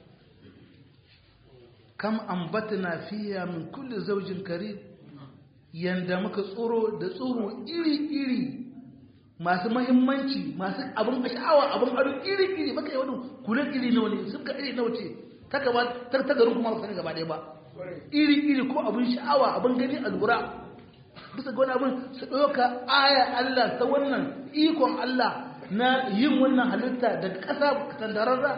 Speaker 2: kam ambatna fiya min kulli zaujin kare yanda muka tsoro da tsoro iri-iri masu mahimmanci masu abin sha'awa abin ado iri-iri maka yi wani kulen iri nawa ne sun ka iri nawa ce ta gaba ta garin kuma ba gaba ɗaya ba iri-iri ko abin sha'awa abin gani a lura bisa ga wani abin su ɗauka aya Allah ta wannan ikon Allah na yin wannan halitta da ƙasa tandararra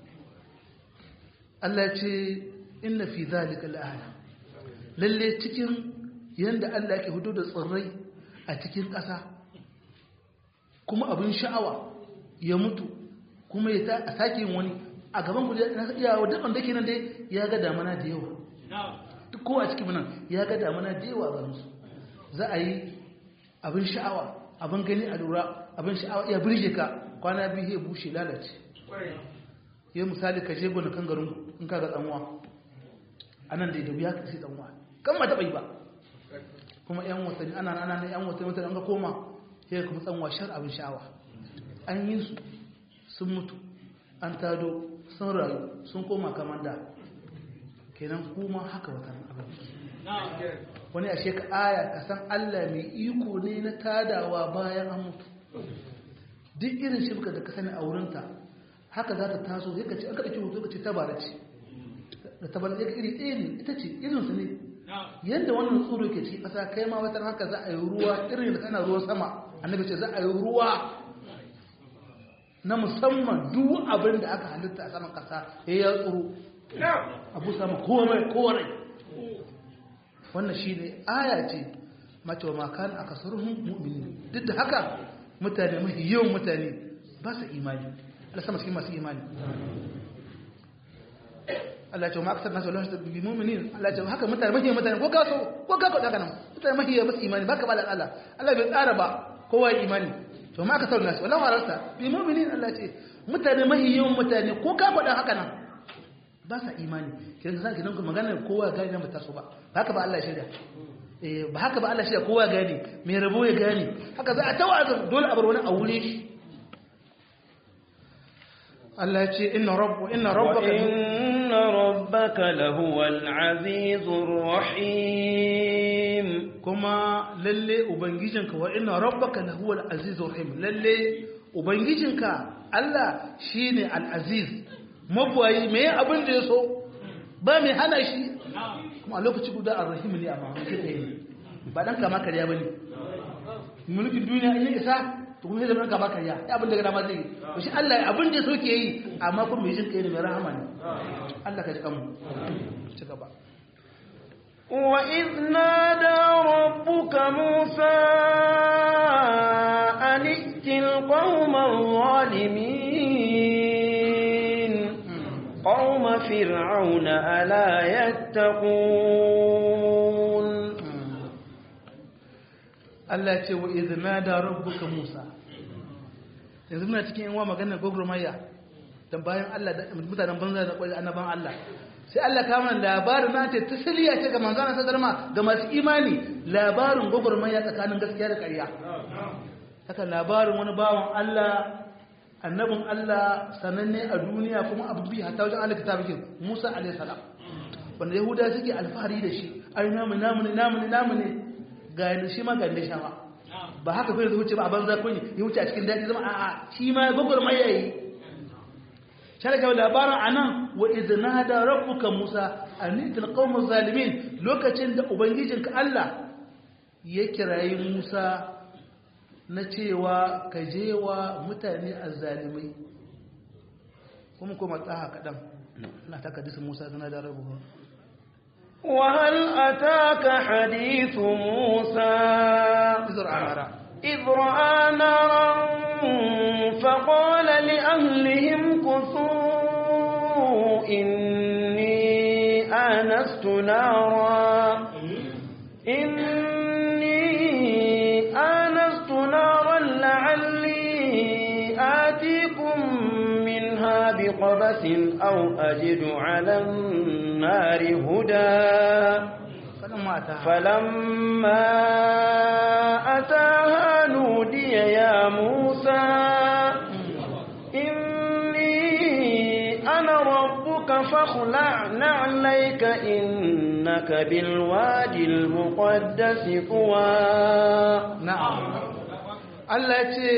Speaker 2: Allah ce inna fi zalika la'aya lalle cikin yanda Allah yake hudu da tsirrai a cikin ƙasa kuma abin sha'awa ya mutu kuma ya ta a sake yin wani a gaban ku na iya wa dukkan dake nan dai ya ga damana da yawa duk kowa a cikin nan ya ga damana da yawa ga musu za a yi abin sha'awa abin gani a lura abin sha'awa ya birge ka kwana biyu ya bushe lalace yi misali ka je gona kan garin in ka ga tsanwa a nan da ya wuya ka sai tsanwa kan ma taɓa yi ba kuma yan watanni ana ana na yan watanni watanni an ga koma sai kuma tsanwa shar abin sha'awa an yi su sun mutu an tado sun rayu sun koma kamar da kenan kuma haka watan abin wani ashe ka aya ka san Allah mai iko ne na tadawa bayan an mutu duk irin shirka da ka sani a wurinta haka za ta taso sai ka ce aka ɗauki hoto ka ce tabara ce da tabara ɗaya iri ɗaya ne ita ce irinsu ne yadda wannan tsoro ke ci ƙasa kai ma wata haka za a yi ruwa irin da kana ruwan sama annabi ce za a yi ruwa na musamman duk abin da aka halitta a saman ƙasa ya ya tsoro abu sama komai kowarai wannan shi ne aya ce mace wa makan a kasaruhun mu'mini duk da haka mutane mafi yawan mutane ba su imani Allah sama cikin masu imani Allah ce wa makasar nasu Allah su bi mu'minin Allah ce haka mutane mafi yawan mutane ko kaso ko kako daga nan mutane mafi yawan masu imani ba ka ba da Allah Allah bai tsara ba kowa ya imani to ma kasar nasu wala warasta bi mu'minin Allah ce mutane mafi yawan mutane ko ka faɗa haka nan ba sa imani kiran zaka nan magana kowa gane nan ba taso ba haka ba Allah ya shirya eh ba haka ba Allah ya shirya kowa gane mai rabo ya gane haka za a tawazun dole a bar wani a wure shi Allah ya ce inna rabbu inna rabbaka
Speaker 1: inna rabbaka lahuwal azizur rahim
Speaker 2: kuma lalle ubangijinka wa inna rabbaka lahuwal azizur rahim lalle ubangijinka Allah shine al-aziz mabuwayi mai abin da ya so ba mai hana shi kuma a lokaci guda a rahimu ne a mamaki ɗaya ne ba ɗan kama karya ba ne mulkin duniya in yi isa to kuma zai zama kama karya ya abin da gana ma zai yi to shi Allah abin da ya so ke yi amma kuma mai jin kai ne mai rahama ne Allah ka ji kanmu ci gaba
Speaker 1: وإذ نادى ربك موسى أن ائت القوم الظالمين
Speaker 3: قوم فرعون ألا يتقون
Speaker 2: Allah ce wa izina da rabbuka Musa yanzu muna cikin yawa maganar gogurmaya da bayan Allah da mutanen banza da kwari annaban Allah sai Allah kama labarin na ce tasiriya ce ga manzana ta zarma ga masu imani labarin gogurmaya tsakanin gaskiya da ƙarya haka labarin wani bawan Allah annabin Allah sananne a duniya kuma abu bi hatta wajen Allah kitabikin Musa alaihi salam wanda Yahuda suke alfahari da shi ai namu namu ne namu ne namu ne ga shi ma ga shawa ba haka kai wuce ba a banza kun ya wuce a cikin daɗi zama a'a shi ma gogor mai yayi shara ga labarin anan wa idna da rabbuka musa anitil qaumaz zalimin lokacin da ubangijinka Allah ya kirayi musa na cewa ka je wa mutane azzalimai kuma kuma tsaha kaɗan na ta kadisa musa zana da rabbuka
Speaker 3: وهل أتاك حديث موسى
Speaker 2: إذ رأى نارا
Speaker 3: إذ رأى نارا فقال لأهلهم كثوا إني آنست نارا إني آنست نارا لعلي آتيكم منها بقبس أو أجد على النار هدى
Speaker 2: فلما أتاها
Speaker 3: فلما أتاها نودي يا موسى إني أنا ربك فاخلع نعليك إنك بالوادي المقدس طوى
Speaker 2: na'am Allah ya ce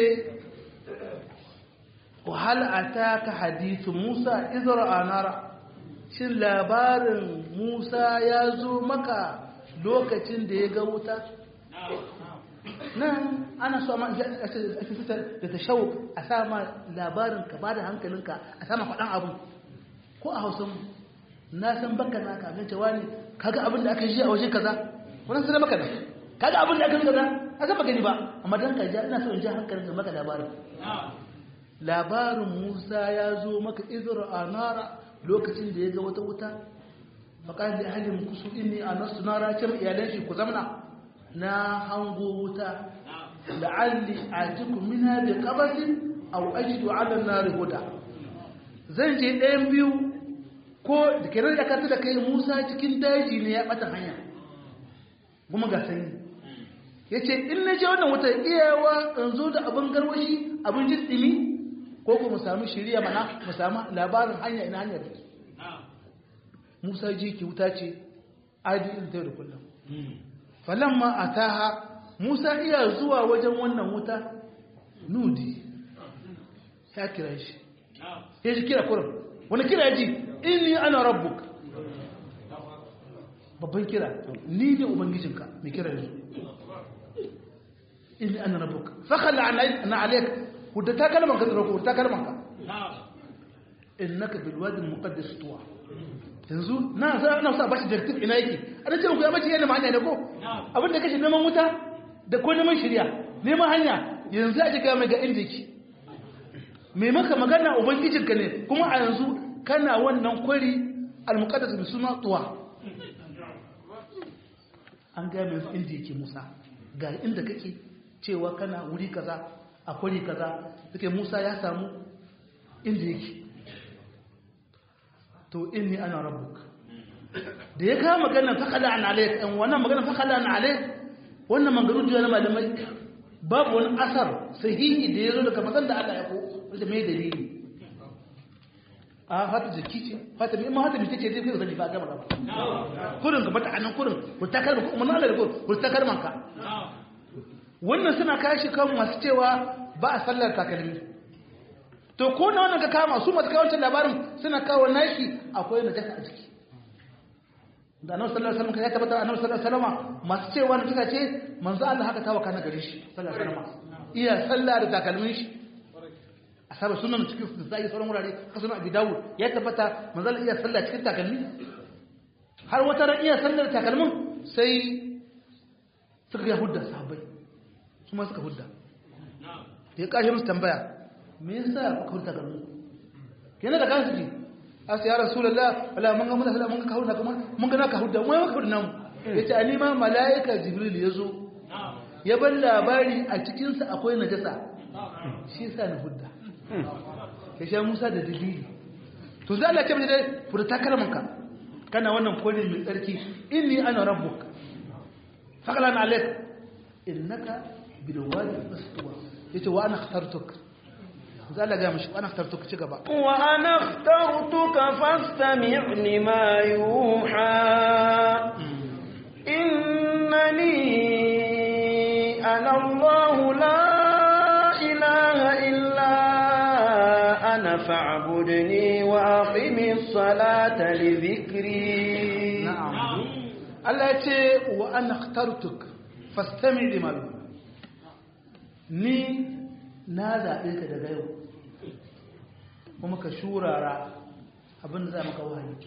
Speaker 2: wahal ataka hadithu Musa izra anara shin labarin Musa ya zo maka lokacin da ya ga wuta nan ana so ma da ta shau a sama labarin ka bada hankalinka a sama faɗan abu ko a hausa na san baka na ka gan cewa ne kaga abin da aka ji a waje kaza wannan sai maka da kaga abin da aka ji kaza a san gani ba amma dan ka ja ina so in ji hankalin maka labarin labarin Musa ya zo maka izra anara lokacin da ya ga wata wuta faƙar da ahalin kusu inni a nasu na rakin iyalan shi ku zamna na hango wuta la'alli a cikin mina da ƙabasin a ajidu ala na rihuda zan je ɗayan biyu ko da kenan da kanta da kai musa cikin daji ne ya ɓata hanya kuma ga sanyi ya ce in na je wannan wuta iyawa in zo da abin garwashi abin jin ɗimi ko ku mu sami shirya mana mu sami labarin hanya ina hanyar da Musa ji ki wuta ce adi in ta da kullum falamma ataha Musa iya zuwa wajen wannan wuta nudi ya kira shi ya ji kira kurum wani kira ji inni ana rabbuk babban kira ni ne ubangijinka mai kira yanzu inni ana rabbuk fakalla na alaik wadda ta kalman ka tsaroko ta kalman ka innaka bil wadi al muqaddas tuwa yanzu na sa na sa bashi directive ina yake an ce ku ya bace yana hanya ne ko abin da kace neman wuta da ko neman shari'a neman hanya yanzu a ga mai ga inda yake me maka magana ubangijinka ne kuma a yanzu kana wannan kwari al muqaddas bi suna tuwa an ga mai inda yake Musa ga inda kake cewa kana wuri kaza a kwari kaza take Musa ya samu inda yake to inni ana rabbuk da ya kawo magana fakala an alayk an wannan magana fakala an alayk wannan magana da na malamai babu wani asar sahihi da ya zo daga mazan da Allah ya ko wanda mai dalili a fata jiki ce fata mai mata mai ce zai fi zani ba gaba gaba kurin ka mata anan kurin ku ta kalma kuma Allah da ku ta kalman ka wannan suna kashi kan masu cewa ba a sallar takalmi to ko na wannan ka kama su masu kawancin labarin suna kawo nashi akwai najasa a ciki da annabi sallallahu alaihi wasallam ya tabbata annabi sallallahu alaihi wasallam masu cewa najasa ce manzo Allah haka tawa kana gare shi sallallahu alaihi wasallam iya sallah da takalmin shi asaba sunan cikin da zai sauran wurare ka sunan abi dawud ya tabbata manzo Allah iya sallah cikin takalmi har wata ran iya sallar takalmin sai suka ya hudda sahabbai su ma suka hudda da ya kashe musu tambaya me yasa kuka hurta garin kenan da kansu ji asa ya rasulullah wala mun ga mun ga mun ga kawo na kuma mun ga naka hudda mun ga hudda namu yace ani ma malaika jibril yazo ya bar labari a cikin sa akwai najasa shi yasa na hudda ya sha Musa da dalili to zai Allah ya ce mai dai furta kalmanka kana wannan kone mai tsarki inni ana rabbuk faqala alayk innaka bil wadi aswa yace wa ana ikhtartuk zai Allah ga mishi wa ana ikhtartuk ci gaba
Speaker 3: وأنا اخترتك فاستمع لما يوحى إنني أنا الله لا إله إلا أنا فاعبدني وأقم الصلاة لذكري
Speaker 2: na'am Allah ya ce wa ana ikhtartuk fastami lima yuha ni na zaɓe ka daga yau kuma ka shurara abin da za maka wahayi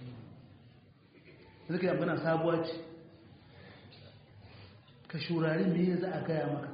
Speaker 2: zaka yi abin sabuwa ce ka shurari me za a gaya maka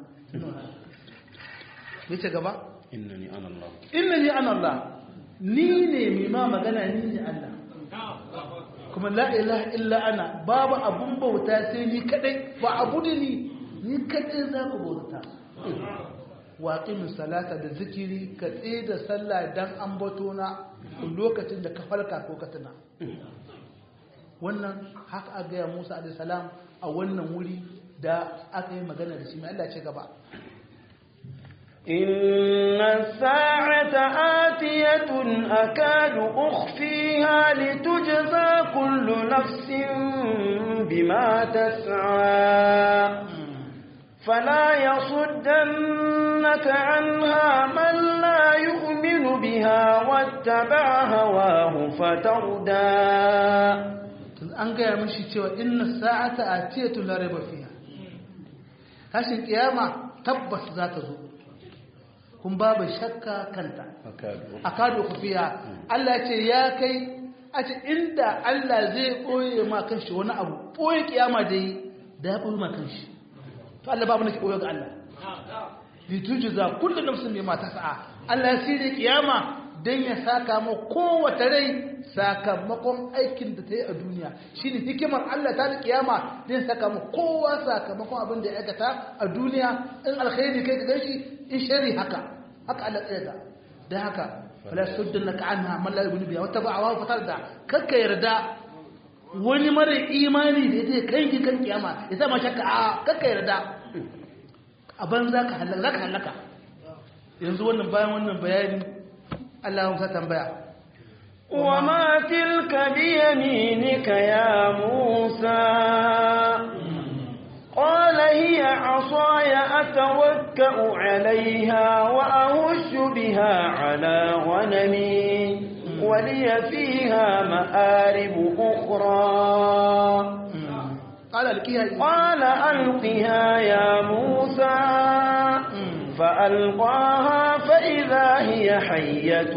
Speaker 2: me ce gaba
Speaker 3: إنني أنا الله
Speaker 2: inna ni ana Allah ni ne mai ma magana ni ne Allah kuma la ilaha illa ana babu abun bauta sai ni kadai fa abudini ni kadai za ku bauta wa aqimus salata da zikiri ka tsaye da sallah dan ambato na lokacin da ka farka ko ka tuna wannan haka aka gaya Musa alaihi salam a wannan wuri da aka yi magana da shi mai Allah ce gaba
Speaker 3: إن الساعة آتية أكاد أخفيها لتجزى كل نفس بما تسعى فلا يصدنك عنها من لا يؤمن بها واتبع هواه فتردى
Speaker 2: an gaya mashi cewa inna sa'ata atiyatu la raiba fiha tashin kiyama tabbas za ta zo kun babu shakka kanta akadu khufiya Allah ce ya kai a ce inda Allah zai koye ma kanshi wani abu koye kiyama da yi da ya koye ma kanshi to Allah babu nake koyo ga Allah li tujza kullu nafsin bima tas'a Allah ya sirri kiyama dan ya saka ma kowace rai sakamakon aikin da ta yi a duniya shine hikimar Allah ta da kiyama dan saka ma kowa sakamakon abin da ya aikata a duniya in alkhairi kai ka ganshi in shari haka haka Allah tsaye da dan haka fala suddannaka anha man la yu'minu biha wa taba'a fatar da kakka yarda wani mara imani da ya kai ki kan kiyama ya sa ma shakka a kakka yarda a ban za ka halaka zaka halaka yanzu wannan bayan wannan bayani Allah ya tambaya
Speaker 3: وما تلك بيمينك يا موسى قال هي عصاي أتوكأ عليها وأهش بها على غنمي ولي فيها مآرب أخرى
Speaker 2: قال القيها
Speaker 3: قال ألقها يا موسى فألقاها فإذا هي حية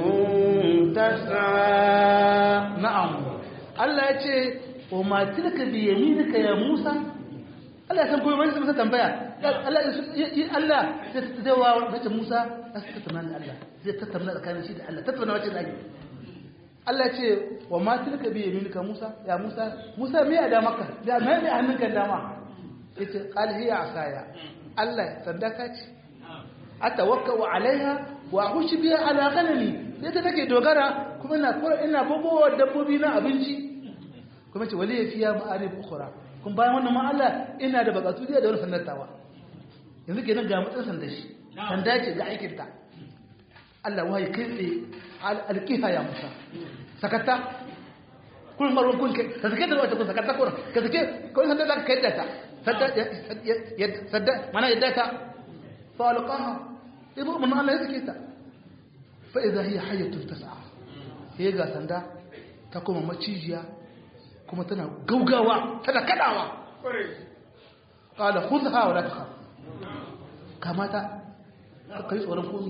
Speaker 3: تسعى
Speaker 2: na'am Allah ya ce wa ma tilka bi yaminika ya Musa Allah ya san koyi wani masa tambaya Allah ya Allah zai wa bace Musa za su tattauna da Allah zai tattauna tsakanin shi da Allah tattauna wace da Allah ya ce wa ma tilka bi yaminika Musa ya Musa Musa me ya da maka da me ne hannunka dama yace qal hiya asaya Allah sandaka ce atawakkau alaiha wa ahushi biha ala ghanami sai ta take dogara kuma ina kora ina bugowa dabbobi na abinci kuma ce wali fiya ma'arif ukhra kun bayan wannan ma Allah ina da bakatu da wani sannatawa yanzu kenan ga mutsan sanda shi sanda ce ga aikin ta Allah wahayi kai tsaye alqiha ya Musa sakata kun marwan kun kai ka sake da wata kun sakata kun ka sake kun sanda da kai da ta sadda sadda mana yadda ta fa alqaha ibu mun Allah ya sake ta fa idha hiya hayyatun tas'a sai ga sanda ta kuma macijiya kuma tana gaugawa tana kadawa qala khudha wa la takhaf kamata kai tsoron komi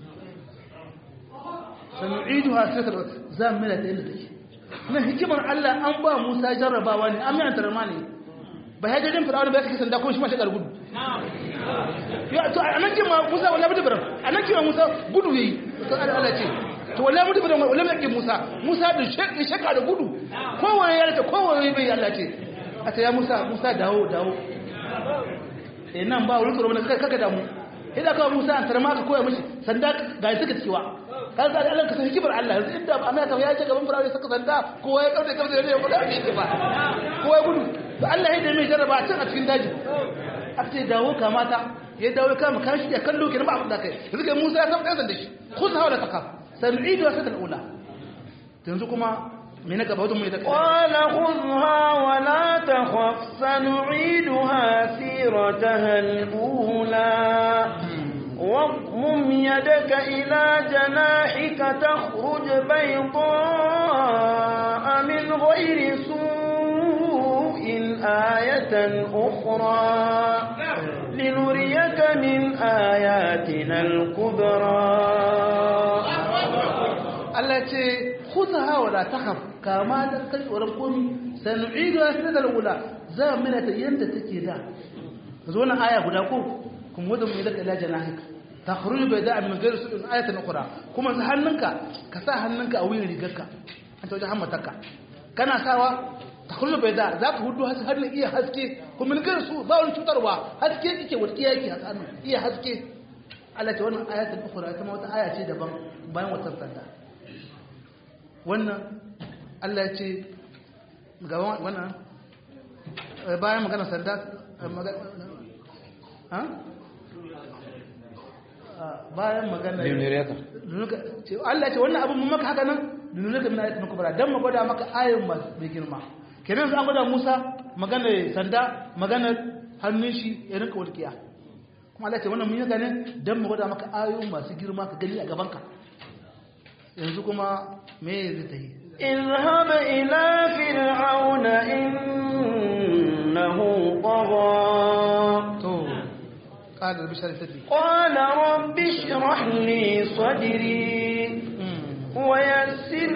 Speaker 2: sanu'iduha sirra zamila ta inda take nan hikimar Allah an ba Musa jarrabawa ne an mai antarma ne ba ya jajin fir'auna ba ya kake sanda ko shi ma shi gudu ya to anan kin ma Musa wallahi bada baram anan kin ma Musa gudu yayi to Allah ce to wallahi mutum da wallahi yake Musa Musa da shekka shekka da gudu kowaye ya rata kowaye bai Allah ce a ce ya Musa Musa dawo dawo eh nan ba wurin tsoro ne kaka kaka damu idan ka Musa an tarma ka koya mishi sanda ga suka ciwa kan ga Allah ka san hikimar Allah yanzu inda ba Amerika ya ce gaban Fir'auna saka sanda kowa ya kauce kauce ne ya fada ne ba kowa ya gudu to Allah ya da mai jarraba can a cikin daji aka ce dawo kamata ya dawo ya kama kan shi ya kallo kenan ba abin da kai yanzu kai Musa ya san ɗan da shi khudh hawla taqaf sanu'idu wa sadal ula yanzu kuma me na gaba wajen mai da
Speaker 3: قال خذها ولا تخف سنعيدها سيرتها الأولى واضمم يدك إلى جناحك تخرج بيضاء من غير سوء آية أخرى لنريك من آياتنا الكبرى
Speaker 2: Allah ce khudha wa la takhaf kama da kai tsoron komi sanu'idu asnadal ula za mu ta yanda take da zo nan aya guda ko kuma wadda mu da ila janahika takhruj bayda min ghayr su'in ayatan ukhra kuma sa hannunka ka sa hannunka a wuyan rigarka an ta wajen hammatarka kana sawa takhruj bayda za ka hudu hannun iya haske kuma min ghayr su ba wani cutarwa haske yake walƙiya yake a hannun iya haske Allah ce wannan ayatul ukhra ita ma wata aya ce daban bayan wata sanda wannan Allah ya ce ga wannan bayan magana sanda bayan magana Allah ya ce wannan abin mun maka haka nan dunulaka min ayatin kubra dan mu gwada maka ayoyin masu mai girma kenan an gwada Musa magana sanda magana hannun shi ya rinka walƙiya kuma Allah ya ce wannan mun yi haka ne dan mu gwada maka ayoyin masu girma ka gani a gaban ka yanzu kuma me zai ta yi
Speaker 3: اذهب إلى فرعون إنه طغى
Speaker 2: to قال رب اشرح لي صدري
Speaker 3: قال رب اشرح لي صدري ويسر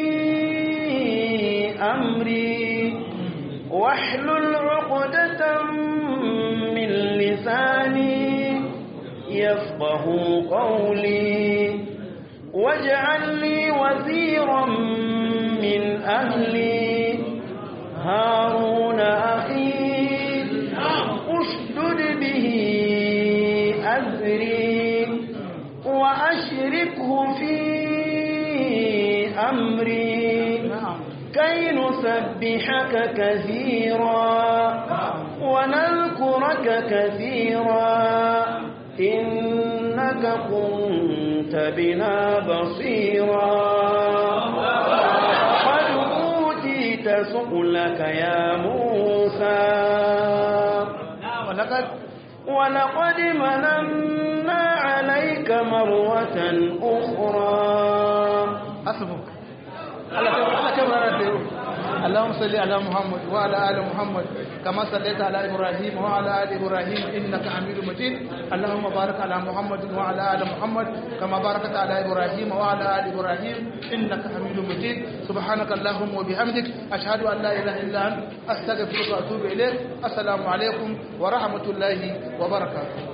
Speaker 3: لي أمري واحلل عقدة من لساني يفقه قولي واجعل لي وزيرا من أهلي هارون أخي اشدد به أزري وأشركه في أمري
Speaker 2: نعم
Speaker 3: كي نسبحك كثيرا ونذكرك كثيرا إنك كنت بنا بصيرا قد أوتيت سؤلك يا موسى
Speaker 2: ولقد
Speaker 3: ولقد مننا عليك مرة أخرى
Speaker 2: حسبك الله كبر الله كبر على الدين. اللهم صل على محمد وعلى ال محمد كما صليت على ابراهيم وعلى ال ابراهيم انك حميد مجيد اللهم بارك على محمد وعلى ال محمد كما باركت على ابراهيم وعلى ال ابراهيم انك حميد مجيد سبحانك اللهم وبحمدك اشهد ان لا اله الا انت استغفرك واتوب اليك السلام عليكم ورحمه الله وبركاته